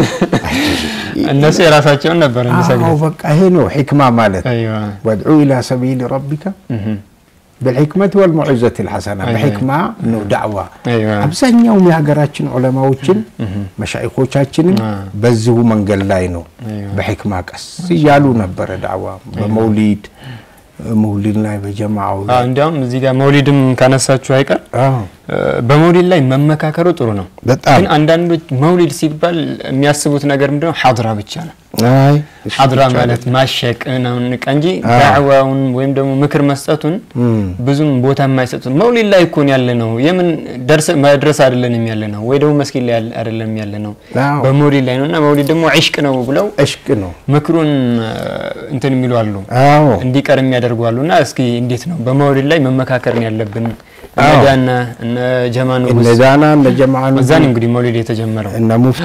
እነሱ የራሳቸውን ነበር አዎ የሚሰግዱት። በቃ ይሄ ነው ሕክማ ማለት አይዋ ወድዑ ኢላ ሰቢል ረቢከ ብልሕክመት ወልመዑዘት ልሐሰና በሕክማ ነው ዳዕዋ። አይዋ አብዛኛውም የሀገራችን ዑለማዎችን መሻይኮቻችንም በዚሁ መንገድ ላይ ነው። በሕክማ ቀስ እያሉ ነበረ ዳዕዋ በመውሊድ መውሊድ ላይ በጀማዓው አዎ፣ ላይ እንዲያውም እዚህ ጋር መውሊድም ካነሳችሁ አይቀር አዎ፣ እ፣ በመውሊድ ላይ መመካከሩ ጥሩ ነው። በጣም ግን አንዳንዶች መውሊድ ሲባል የሚያስቡት ነገር ምንድነው? ሐድራ ብቻ ነው። አይ እሱ ሐድራ ብቻ ማለት ማሸቅ ምናምን በቃ እንጂ አዎ። ዳዕዋውን ወይም ደግሞ ምክር መስጠቱን እም፣ ብዙም ቦታ የማይሰጡት መውሊድ ላይ እኮን ያለ ነው። የምን ደርሰ መድረስ አይደለንም ያለ ነው፣ ወይ ደግሞ መስጊድ ላይ ያለ- አይደለም ያለ ነው፣ አዎ። በመውሊድ ላይ ነው እና መውሊድ ደግሞ ዒሽቅ ነው ብለው እሽቅ ነው። ምክሩን እ፣ እንትን የሚሉ አሉ አዎ እንዲቀር የሚያደርጉ አሉ። እና እስኪ እንዴት ነው በመውሊድ ላይ መመካከር ነው ያለብን? እነ አዎ። ዳና እነ ጀማ ንጉስ እነ ዳና እነ ጀማዓ እዛ ነው እንግዲህ መውሊድ የተጀመረው። እነ ሙፍቲ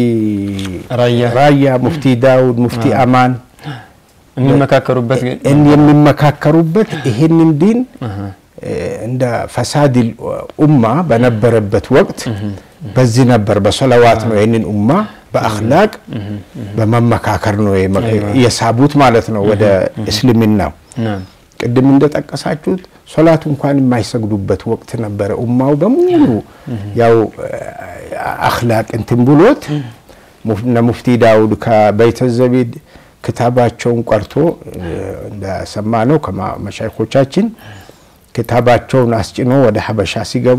ራያ ራያ፣ ሙፍቲ ዳውድ፣ ሙፍቲ አማን የሚመካከሩበት ግን እን የሚመካከሩበት ይሄንን ዲን አሃ፣ እንደ ፈሳድ ኡማ በነበረበት ወቅት በዚህ ነበር፣ በሰለዋት ነው ይህንን ኡማ በአኽላቅ በመመካከር ነው የመ- የሳቡት ማለት ነው ወደ እስልምናው። ናም ቅድም እንደጠቀሳችሁት ሶላት እንኳን የማይሰግዱበት ወቅት ነበረ። ኡማው በሙሉ ያው አኽላቅ እንትን ብሎት ሙፍ- እነ ሙፍቲ ዳውድ ከበይተ ዘቢድ ክታባቸውን ቀርቶ እንደሰማ ነው ከመሻይኮቻችን ክታባቸውን አስጭኖ ወደ ሀበሻ ሲገቡ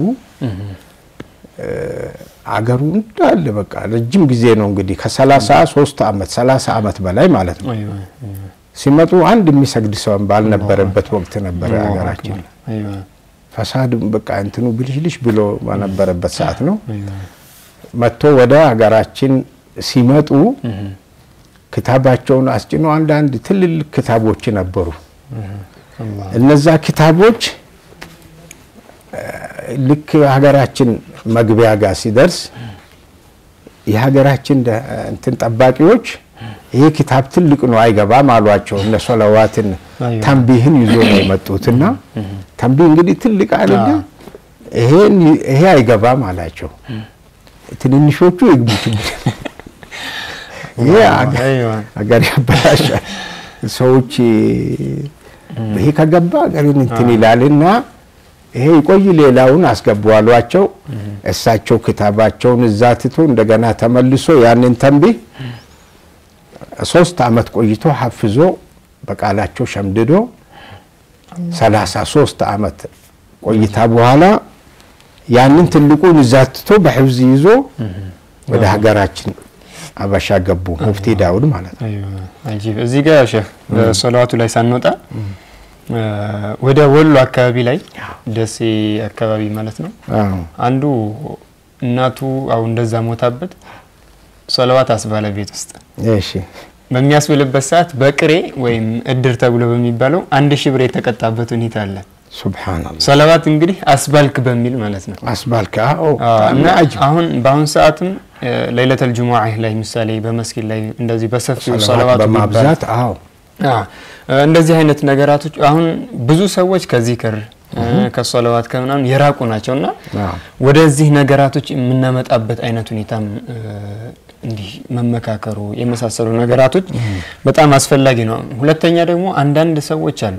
አገሩ እንዳለ በቃ ረጅም ጊዜ ነው እንግዲህ ከሰላሳ ሶስት ዓመት ሰላሳ ዓመት በላይ ማለት ነው። አይዋ ሲመጡ አንድ የሚሰግድ ሰው ባልነበረበት ወቅት ነበረ ሀገራችን። አይዋ ፈሳድ በቃ እንትኑ ብልሽልሽ ብሎ በነበረበት ሰዓት ነው አይዋ መጥቶ ወደ ሀገራችን ሲመጡ ክታባቸውን አስጭኖ አንዳንድ ትልልቅ ክታቦች ነበሩ። አላህ እነዛ ክታቦች እ፣ ልክ ሀገራችን መግቢያ ጋር ሲደርስ የሀገራችን ደ- እንትን ጠባቂዎች ይሄ ክታብ ትልቅ ነው አይገባም አሏቸው። እነ ሶለዋትን አይዋ። ተንቢህን ይዞ ነው የመጡትና ተንቢህ እንግዲህ ትልቅ አይደለ ይሄን ይሄ አይገባም አላቸው። ትንንሾቹ ይግቡ ችግር ይሄ አገ- አይዋ ሀገር ያበላሻል። ሰዎች ይሄ ከገባ ሀገርን እንትን ይላልና ይሄ ይቆይ ሌላውን አስገቡ አሏቸው። እሳቸው ክታባቸውን እዛ ትቶ እንደገና ተመልሶ ያንን ተንቢህ ሶስት አመት ቆይቶ ሀፍዞ በቃላቸው ሸምድዶ ሰላሳ ሶስት አመት ቆይታ በኋላ ያንን ትልቁን እዛ ትቶ በሕፍዝ ይዞ ወደ ሀገራችን አበሻ ገቡ። ሙፍቲ ዳውድ ማለት ነው። አይዋ አጂብ። እዚህ ጋር ሼህ በሶላዋቱ ላይ ሳንወጣ እ፣ ወደ ወሎ አካባቢ ላይ ደሴ አካባቢ ማለት ነው አዎ። አንዱ እናቱ አው እንደዛ ሞታበት ሶላዋት አስባለ ቤት ውስጥ እሺ በሚያስብልበት ሰዓት በቅሬ ወይም እድር ተብሎ በሚባለው አንድ ሺህ ብር የተቀጣበት ሁኔታ አለ። ሱብሃንአላህ ሰለዋት እንግዲህ አስባልክ በሚል ማለት ነው። አስባልክ አዎ አዎ፣ እና አጅብ አሁን በአሁን ሰዓትም እ፣ ለይለተል ጁሙዓ ላይ ምሳሌ በመስጊድ ላይ እንደዚህ በሰፊው ሰለዋት ሰለዋቱ ቢባል በማብዛት አዎ እንደዚህ አይነት ነገራቶች አሁን ብዙ ሰዎች ከዚክር ከሶለዋት ከምናምን የራቁ ናቸው እና ወደዚህ ነገራቶች የምናመጣበት አይነት ሁኔታም እንዲህ መመካከሩ የመሳሰሉ ነገራቶች በጣም አስፈላጊ ነው። ሁለተኛ ደግሞ አንዳንድ ሰዎች አሉ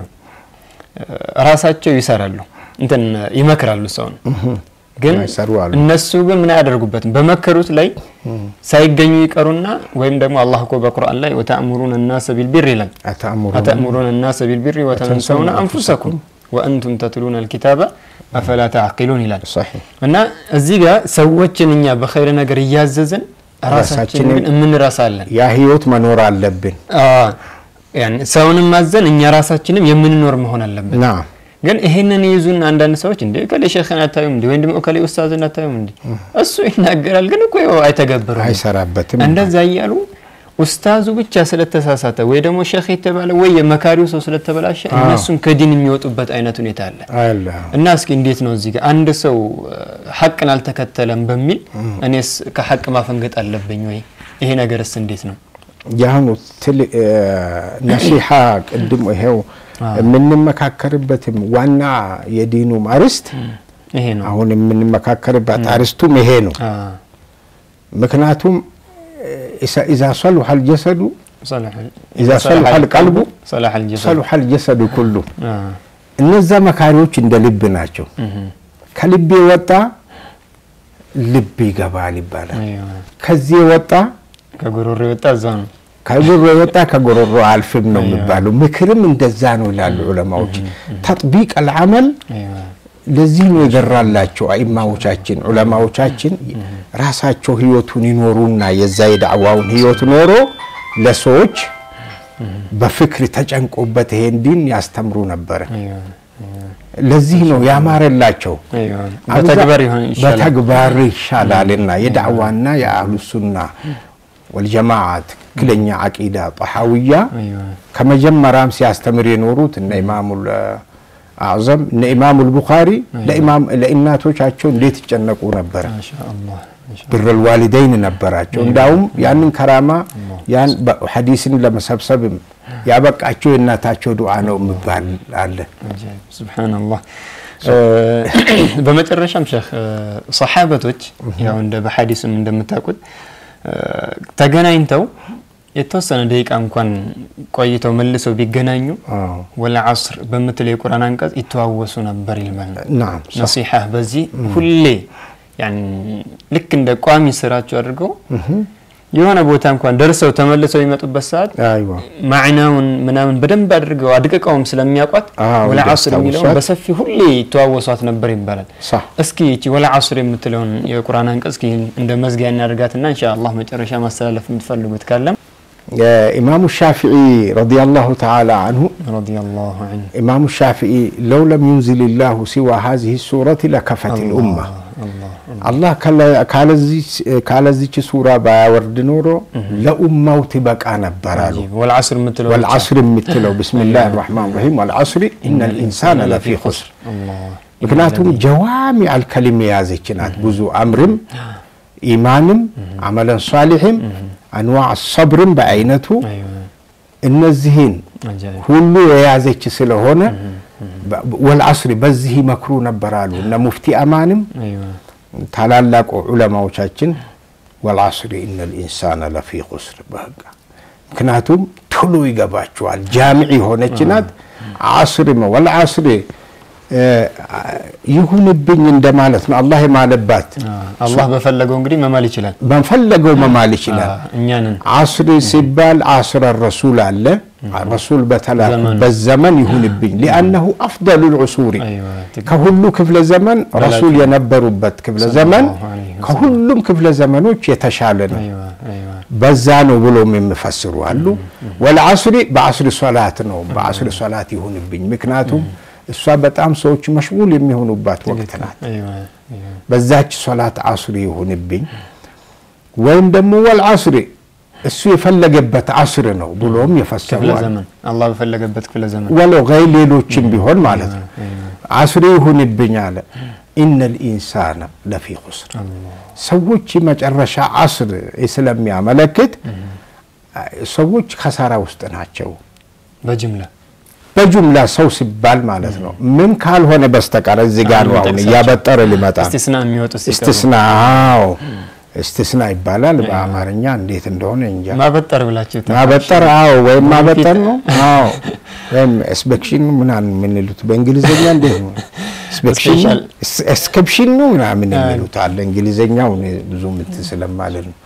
ራሳቸው ይሰራሉ እንትን ይመክራሉ ሰውን ግን እነሱ ግን ምን አያደርጉበትም። በመከሩት ላይ ሳይገኙ ይቀሩና ወይም ደግሞ አላህ እኮ በቁርአን ላይ ወተእሙሩን እናሰ ቢልቢር ይላል። አተእሙሩን እናሰ ቢልቢር ወተንሰውነ አንፉሰኩም ወአንቱም ተትሉነ አልኪታበ አፈላ ተዓቂሉን ይላል እና እዚህ ጋር ሰዎችን እኛ በኸይር ነገር እያዘዝን ራሳችን ግን የምንረሳለን። ያ ህይወት መኖር አለብን። ሰውንም ማዘን እኛ ራሳችንም የምንኖር መሆን አለብን። ግን ይሄንን ይዙን አንዳንድ ሰዎች እንደ እከሌ ሸኽን አታዩም እንዲ ወይም ደግሞ እከሌ ኡስታዝን አታዩም እንዲ እሱ ይናገራል፣ ግን እኮ አይተገብረውም፣ አይሰራበትም። እንደዛ እያሉ ኡስታዙ ብቻ ስለተሳሳተ ወይ ደግሞ ሼክ የተባለ ወይ የመካሪው ሰው ስለተበላሸ እነሱን ከዲን የሚወጡበት አይነት ሁኔታ አለ እና እስኪ እንዴት ነው እዚህ ጋር አንድ ሰው ሐቅን አልተከተለም በሚል እኔስ ከሐቅ ማፈንገጥ አለብኝ ወይ? ይሄ ነገርስ እንዴት ነው? የአሁኑ ነሲሓ ቅድም ይሄው የምንመካከርበትም ዋና የዲኑም አርስት ይሄ ነው። አሁን የምንመካከርበት አርስቱም ይሄ ነው። ምክንያቱም ኢዛ ሰሉሐ አልጀሰዱ ኢዛ ሰሉሐ አልቀልቡ ሰሉሐ አልጀሰዱ ኩሉ። እነዛ መካሪዎች እንደ ልብ ናቸው። ከልብ የወጣ ልብ ይገባል ይባላል። ከዚህ የወጣ ከጉሮሮ የወጣ እዛ ነው ከጉሮሮ የወጣ ከጉሮሮ አልፍም ነው የሚባለው። ምክርም እንደዛ ነው ይላሉ ዑለማዎች። ተጥቢቅ አልዓመል ለዚህ ነው የገራላቸው አኢማዎቻችን ዑለማዎቻችን ራሳቸው ህይወቱን ይኖሩና የዛ የዳዕዋውን ህይወት ኖሮ ለሰዎች በፍክር ተጨንቆበት ይሄን ዲን ያስተምሩ ነበረ። ለዚህ ነው ያማረላቸው። በተግባር ይሻላልና የዳዕዋና የአህሉ ሱና ወልጀማዓ ትክክለኛ አቂዳ ጠሓውያ ከመጀመሪያም ሲያስተምር የኖሩት እነ ኢማሙ አዕዘም እነ ኢማሙ ልቡኻሪ ለእናቶቻቸው እንዴት ይጨነቁ ነበረ። ብረል ዋሊደይን ነበራቸው። እንዳውም ያንን ከራማ ያን ሐዲስን ለመሰብሰብም ያበቃቸው የእናታቸው ዱዓ ነው የሚባል አለ። ሱብሓነላህ። በመጨረሻም ሼህ ሰሓበቶች ያው እንደ በሐዲስም እንደምታውቁት ተገናኝተው የተወሰነ ደቂቃ እንኳን ቆይተው መልሰው ቢገናኙ ወላ ዓስር በምትለው የቁርአን አንቀጽ ይተዋወሱ ነበር ይልማል። ነሲሓ በዚህ ሁሌ ልክ እንደ ቋሚ ስራቸው አድርገው የሆነ ቦታ እንኳን ደርሰው ተመልሰው የሚመጡበት ሰዓት ማዕናውን ምናምን በደንብ አድርገው አድቅቀውም ስለሚያውቋት ወላ ዓስር የሚለውን በሰፊ ሁሌ ይተዋወሷት ነበር ይባላል። እስኪ ይቺ ወላ ዓስር የምትለውን የቁርአን አንቀጽ እስኪ እንደ መዝጊያ እናደርጋትና ኢንሻአላህ መጨረሻ ማስተላለፍ የምትፈልጉት ካለም ኢማሙ ሻፊዒ ረዲየላሁ ተዓላ አንሁ ረዲየላሁ ዐንሁ ኢማሙ ሻፊዒ ለው ለም ዩንዝል ላሁ ሲዋ ሀዚህ ሱረት ለከፈት ልኡማ አላህ ካለዚች ሱራ ባያወርድ ኖሮ ለኡማው ትበቃ ነበር አሉ። ወልዓስር የምትለው ወልዓስር የምትለው ብስሚላህ ራሕማን ራሒም ወልዓስሪ ኢነ ልኢንሳነ ለፊ ኹስር። ምክንያቱም ጀዋሚ አልከሊም የያዘች ናት። ብዙ አምርም ኢማንም አመለን ሳሊሕም አንዋዕ ሰብርም በአይነቱ እነዚህን ሁሉ የያዘች ስለሆነ ወልዓስሪ በዚህ ይመክሩ ነበር አሉ እነ ሙፍቲ አማንም ታላላቁ ዑለማዎቻችን ወልዓስሪ ኢነ ልኢንሳነ ለፊ ኹስር በቃ ምክንያቱም ቶሎ ይገባቸዋል። ጃሚዕ የሆነች ናት። ዓስሪ ወልዓስሪ ይሁንብኝ እንደማለት ነው። አላህ የማለባት አላህ በፈለገው እንግዲህ መማል ይችላል። በፈለገው መማል ይችላል። እኛንን ዓስሪ ሲባል ዓስረ ረሱል አለ። ረሱል በተላኩበት ዘመን ይሁንብኝ ሊአነሁ አፍደሉ ልዑሱሪ ከሁሉ ክፍለ ዘመን ረሱል የነበሩበት ክፍለ ዘመን ከሁሉም ክፍለ ዘመኖች የተሻለ ነው። በዛ ነው ብሎም የሚፈስሩ አሉ። ወልዓስሪ በዓስሪ ሶላት ነው። በዓስሪ ሶላት ይሁንብኝ ምክንያቱም እሷ በጣም ሰዎች መሽጉል የሚሆኑባት ወቅት ናት። በዛች ሶላት ዓስሪ ይሁንብኝ ወይም ደግሞ ወልዓስሪ እሱ የፈለገበት ዓስር ነው ብሎም የፈሰሯል። አላህ በፈለገበት ክፍለ ዘመን ወለው ገይ ሌሎችም ቢሆን ማለት ነው። ዓስሪ ይሁንብኝ አለ። ኢነ ልኢንሳነ ለፊ ኹስር ሰዎች መጨረሻ ዓስር ስለሚያመለክት ሰዎች ከሳራ ውስጥ ናቸው። በጅምላ በጁምላ ሰው ሲባል ማለት ነው። ምን ካልሆነ በስተቀር እዚህ ጋር ነው አሁን እያበጠረ ሊመጣ እስቲስና የሚወጡ ሲቀሩ እስtisና አዎ እስtisና ይባላል በአማርኛ እንዴት እንደሆነ እንጃ። ማበጠር ብላችሁ ማበጠር አዎ፣ ወይም ማበጠር ነው አዎ፣ ወይም ኤስፔክሽን ምናምን የምንሉት በእንግሊዝኛ እንዴት ነው? ኤስፔክሽን Special. ኤስከፕሽን ነው ምናምን የሚሉት አለ። እንግሊዝኛው እኔ ብዙ እንትን ስለማለት ነው።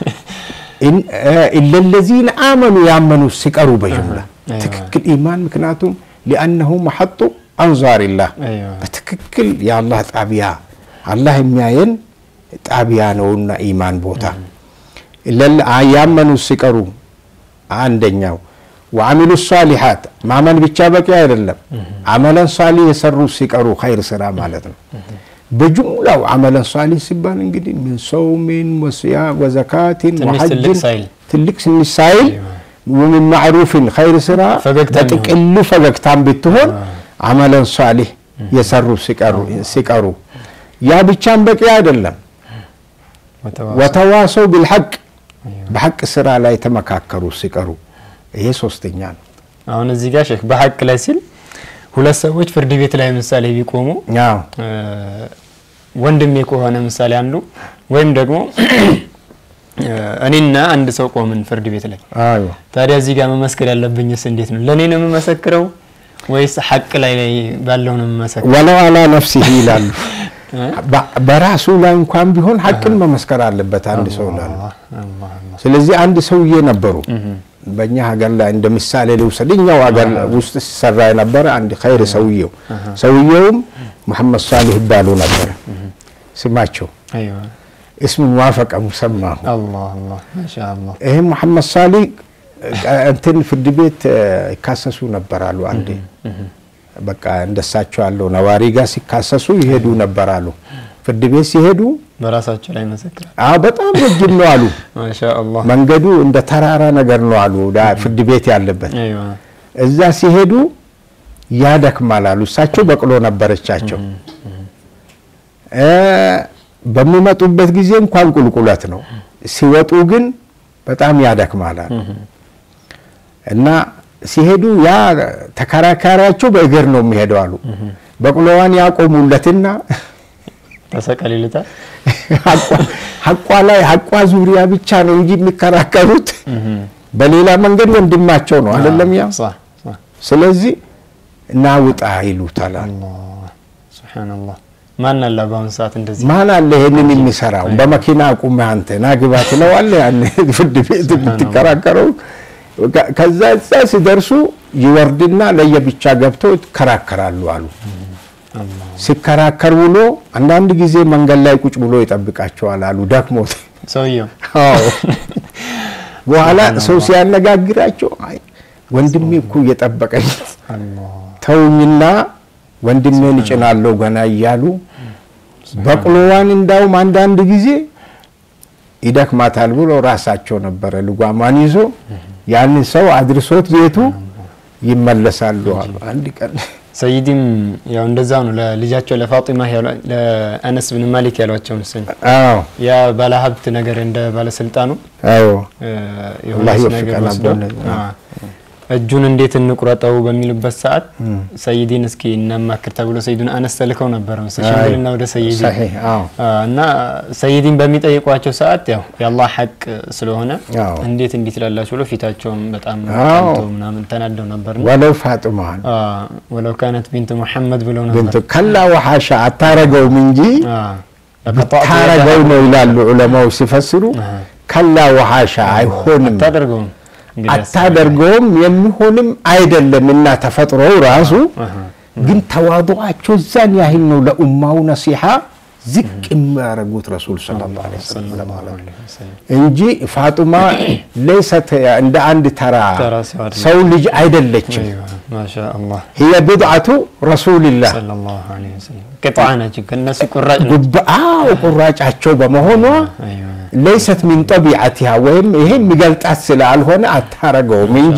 ኢለለዚነ አመኑ ያመኑ ሲቀሩ በጅምላ አይዋ። ትክክል ኢማን ምክንያቱም ሊአነሁ መሐጡ አንዛሪላህ አይዋ። በትክክል የአላህ ጣቢያ አላህ የሚያየን ጣቢያ ነውና ኢማን ቦታ ለለ- ያመኑ ሲቀሩ አንደኛው ወአሚሉ ሷሊሓት ማመን ብቻ በቂ አይደለም። አመለን ሷሊህ የሰሩ ሲቀሩ ኸይር ስራ ማለት ነው። በጅምላው አመለን ሷሊህ ሲባል እንግዲህ ምን ሰውሚን ወስያ ወዘካቲን ትንሽ ትልቅ ወሐጅን ሳይል ትልቅ ትንሽ ሳይል ወምን ማዕሩፍን ኸይር ስራ ፈገግታ በጥቅሉ ፈገግታን ብትሆን አመለን ሷሊህ የሰሩ ሲቀሩ ሲቀሩ ያ ብቻም በቂ አይደለም። ወተዋ- ወተዋሰው ቢልሐቅ በሐቅ ስራ ላይ ተመካከሩ ሲቀሩ ይሄ ሶስተኛ ነው። አሁን እዚህ ጋር ሼክ በሀቅ ላይ ሲል ሁለት ሰዎች ፍርድ ቤት ላይ ምሳሌ ቢቆሙ አዎ እ፣ ወንድሜ ከሆነ ምሳሌ አንዱ ወይም ደግሞ እ፣ እኔና አንድ ሰው ቆምን ፍርድ ቤት ላይ አዎ ታዲያ እዚህ ጋር መመስከር ያለብኝስ እንዴት ነው? ለእኔ ነው የምመሰክረው ወይስ ሐቅ ላይ ላይ ባለው ነው የምመሰክረው? ወለው አላ ነፍሲህ ይላሉ። በ- በራሱ ላይ እንኳን ቢሆን ሐቅን መመስከር አለበት አንድ ሰው ላሉ። አላህ፣ አላህ፣ አላህ። ስለዚህ አንድ ሰውዬ ነበሩ በእኛ ሀገር ላይ እንደ ምሳሌ ልውሰድ። እኛው ሀገር ውስጥ ሲሰራ የነበረ አንድ ኸይር ሰውየው ሰውየውም መሐመድ ሳሊህ ይባሉ ነበረ ስማቸው። አይዋ እስሙን ዋፈቀ ሙሰማሁ አላህ አላህ ማሻአላህ ይህ መሐመድ ሳሊህ እንትን ፍርድ ቤት እ፣ ይካሰሱ ነበራሉ። አንዴ በቃ እንደሳቸው ያለው ነዋሪ ጋር ሲካሰሱ ይሄዱ ነበራሉ። ፍርድ ቤት ሲሄዱ በራሳቸው ላይ መሰክራል። አዎ በጣም ረጅም ነው አሉ። ማሻአላህ መንገዱ እንደ ተራራ ነገር ነው አሉ። ዳ ፍርድ ቤት ያለበት አይዋ እዛ ሲሄዱ ያደክማል አሉ። እሳቸው በቅሎ ነበረቻቸው። እ፣ በሚመጡበት ጊዜ እንኳን ቁልቁለት ነው፣ ሲወጡ ግን በጣም ያደክማል አሉ። እና ሲሄዱ ያ ተከራካሪያቸው በእግር ነው የሚሄደው አሉ። በቅሎዋን ያቆሙለትና ተሰቀል ይሉታል። ሐቋ- ሐቋ ላይ ሐቋ ዙሪያ ብቻ ነው እንጂ የሚከራከሩት በሌላ መንገድ ወንድማቸው ነው አይደለም። ያ صح صح ስለዚህ ናውጣ ይሉታል። አላህ ሱብሃንአላህ ማን አለ በአሁኑ ሰዓት እንደዚህ ማን አለ ይሄንን የሚሰራው? በመኪና አቁመህ አንተ ናግባ ትለዋለህ። ያን ፍርድ ቤት የምትከራከረው ከ- ከዛ እዛ ሲደርሱ ይወርድና ለየብቻ ገብተው ይከራከራሉ አሉ። አላህ ሲከራከር ውሎ አንዳንድ ጊዜ መንገድ ላይ ቁጭ ብሎ ይጠብቃቸዋል አሉ ደክሞት ሰውየው አዎ በኋላ ሰው ሲያነጋግራቸው አይ ወንድሜ እኮ እየጠበቀኝ አላህ ተውኝና ወንድሜን እጭናለሁ ገና እያሉ በቅሎዋን እንዳውም አንዳንድ ጊዜ ይደክማታል ብሎ ራሳቸው ነበረ ልጓሟን ይዞ ያንን ሰው አድርሶት ቤቱ ይመለሳሉ አሉ። አንድ ቀን ሰይዲም ያው እንደዛው ነው ለልጃቸው ለፋጢማ ያሏ- ለአነስ ብን ማሊክ ያሏቸው ምስል አዎ ያ ባለሀብት ነገር እንደ ባለስልጣኑ አዎ እ፣ አላህ የሆነች ነገር ይወፍቀን ወስደው አቦነ- አ፣ እጁን እንዴት እንቁረጠው በሚሉበት ሰዓት ሰይዲን እስኪ እናማክር ተብሎ ሰይዱን አነስ ተልከው ነበረ መሰለኝ ሽምግልና ወደ ሰይዲ ሰሒህ አዎ አ፣ እና ሰይዲን በሚጠይቋቸው ሰዓት ያው የአላህ ሐቅ ስለሆነ አዎ። እንዴት እንዲት ላላችሁ ብሎ ፊታቸውም በጣም አዎ። ቀልተው ምናምን ተናደው ነበርና ወለው ፋጥማን አ፣ ወለው ካነት ቢንት ሙሐመድ ብለው ነበር ብንቱ ከላ ወሓሻ አታረገውም እንጂ አ፣ ለቀጣቱ ታረገው ነው ይላሉ ዑለማው ሲፈስሩ። ከላ ወሓሻ አይሆንም አታደርገውም እንግዲህ አታደርገውም የሚሆንም አይደለም እና ተፈጥሮው ራሱ አሃ። ግን ተዋضعቸው እዛን ያህል ነው ለኡማው ነሲሓ ዝቅ የሚያደርጉት ረሱል ሰለላሁ ዐለይሂ ወሰለም ማለት ነው እንጂ ፋጡማ ለይሰት እንደ አንድ ተራ ተራ ሰው አይደለም። ሰው ልጅ አይደለችም። ማሻአላህ هي بدعة رسول الله ሰለላሁ ዐለይሂ ወሰለም ቅጣዓ ናቸው ከእነሱ ቁራጭ ነው ጉባኤው ቁራጫቸው በመሆኗ አይዋ ለይሰት ሚን ጠቢዓቲሃ ወይም ይሄ የሚገልጣት ስላልሆነ አታረገውም እንጂ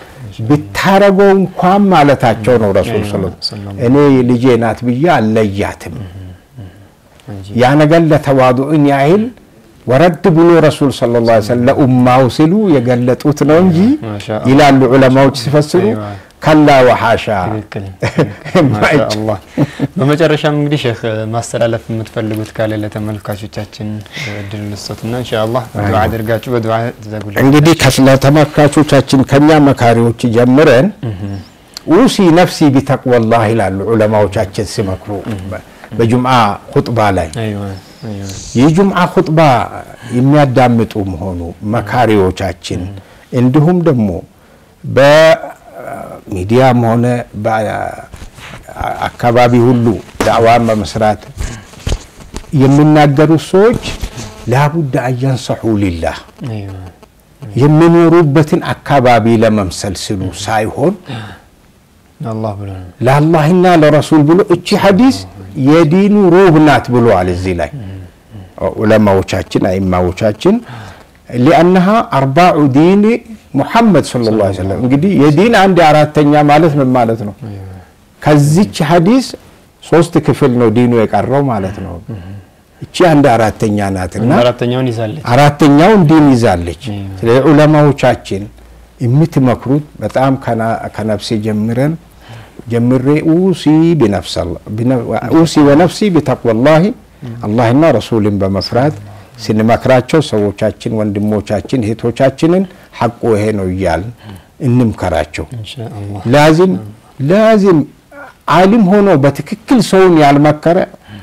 ብታረገው እንኳን ማለታቸው ነው ረሱል ስለ ሰለላሁ እኔ ልጄ ናት ብዬ አልለያትም። እንጂ ያ ነገር ለተዋዱዕን ያህል ወረድ ብሎ ረሱል ሰለላሁ ዐለይሂ ወሰለም ለኡማው ሲሉ የገለጡት ነው እንጂ ማሻአላህ። ይላሉ ዑለማዎች ሲፈስሩ አይዋ። ከላ ወሐሻ ትክክል የማይቻል። ማሻአላህ። በመጨረሻም እንግዲህ ሼክ ማስተላለፍ የምትፈልጉት ካለ ለተመልካቾቻችን እድል ልስጦትና ኢንሻአላህ ዱዓ አድርጋችሁ በዱዓ ትዘጉልን። እንግዲህ ለተመልካቾቻችን ከኛ መካሪዎች ጀምረን ኡሲ ነፍሲ ቢተቅወላህ ይላሉ ዑለማዎቻችን ሲመክሩ በጁምዓ ኹጥባ ላይ አይዋ አይዋ የጁምዓ ኹጥባ የሚያዳምጡ መሆኑ መካሪዎቻችን እንዲሁም ደግሞ በሚዲያም ሆነ በአካባቢ ሁሉ ዳዕዋን በመስራት የሚናገሩት ሰዎች ላቡድ አያንሰሑ ሊላህ አይዋ የሚኖሩበትን አካባቢ ለመምሰል ሲሉ ሳይሆን አላህ ብሎ ነው። ለአላህና ለረሱል ብሎ እቺ ሐዲስ የዲኑ ሩህ ናት ብለዋል። እዚህ ላይ ዑለማዎቻችን አይማዎቻችን ሊአነሃ አርባዑ ዲን ሙሐመድ ሰለላሁ ዐለይሂ ወሰለም እንግዲህ የዲን አንድ አራተኛ ማለት ምን ማለት ነው? ከዚች ሐዲስ ሶስት ክፍል ነው ዲኑ የቀረው ማለት ነው። እቺ አንድ አራተኛ ናትና አራተኛውን ይዛለች። አራተኛውን ዲን ይዛለች። ስለዚህ ዑለማዎቻችን የምትመክሩት በጣም ከነፍሴ ጀምረን ጀምሬ ኡሲ ኡሲ ወነፍሲ ቢተቅወላሂ አላህና ረሱልን በመፍራት ስንመክራቸው ሰዎቻችን፣ ወንድሞቻችን፣ እህቶቻችንን ሐቁ ይሄ ነው እያልን እንምከራቸው። ኢንሻአላህ ላዚም ላዚም ዓሊም ሆኖ በትክክል ሰውን ያልመከረ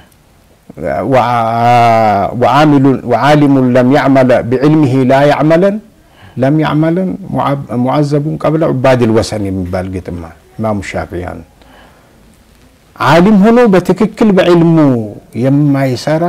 ወዓሊሙን ለም ያዕመለ ቢዕልሚሂ ላ ያዕመለን ለም ያዕመለን ሙዓዘቡን ቀብለ ዑባድል ወሰን የሚባል ግጥማ ኢማሙ ሻፊያን ዓሊም ሆኖ በትክክል በዕልሙ የማይሰራ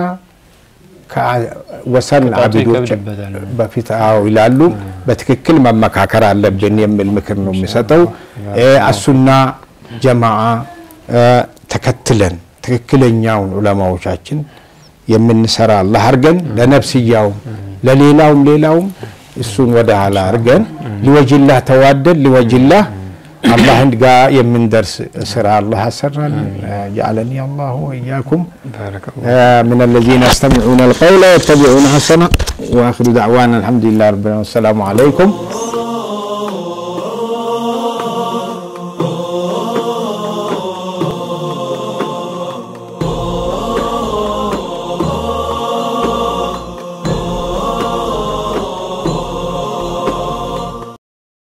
ወሰን ቅጣቱ አብዶች ይከብድበታል። በፊት አዎ ይላሉ። በትክክል መመካከር አለብን የሚል ምክር ነው የሚሰጠው። አሱና ጀማዓ ተከትለን ትክክለኛውን ዑለማዎቻችን የምንሰራ አላህ አርገን ለነፍስያውም ለሌላውም ሌላውም እሱን ወደ ኋላ አርገን ሊወጅላህ ተዋደን ሊወጅላህ አላህን ጋር የምንደርስ ስራ አላህ ያሰራል። ጀዐለኒ አላሁ ወኢያኩም ባረከላህ من الذين يستمعون القول ويتبعون حسنه واخر دعوانا الحمد لله رب العالمين والسلام عليكم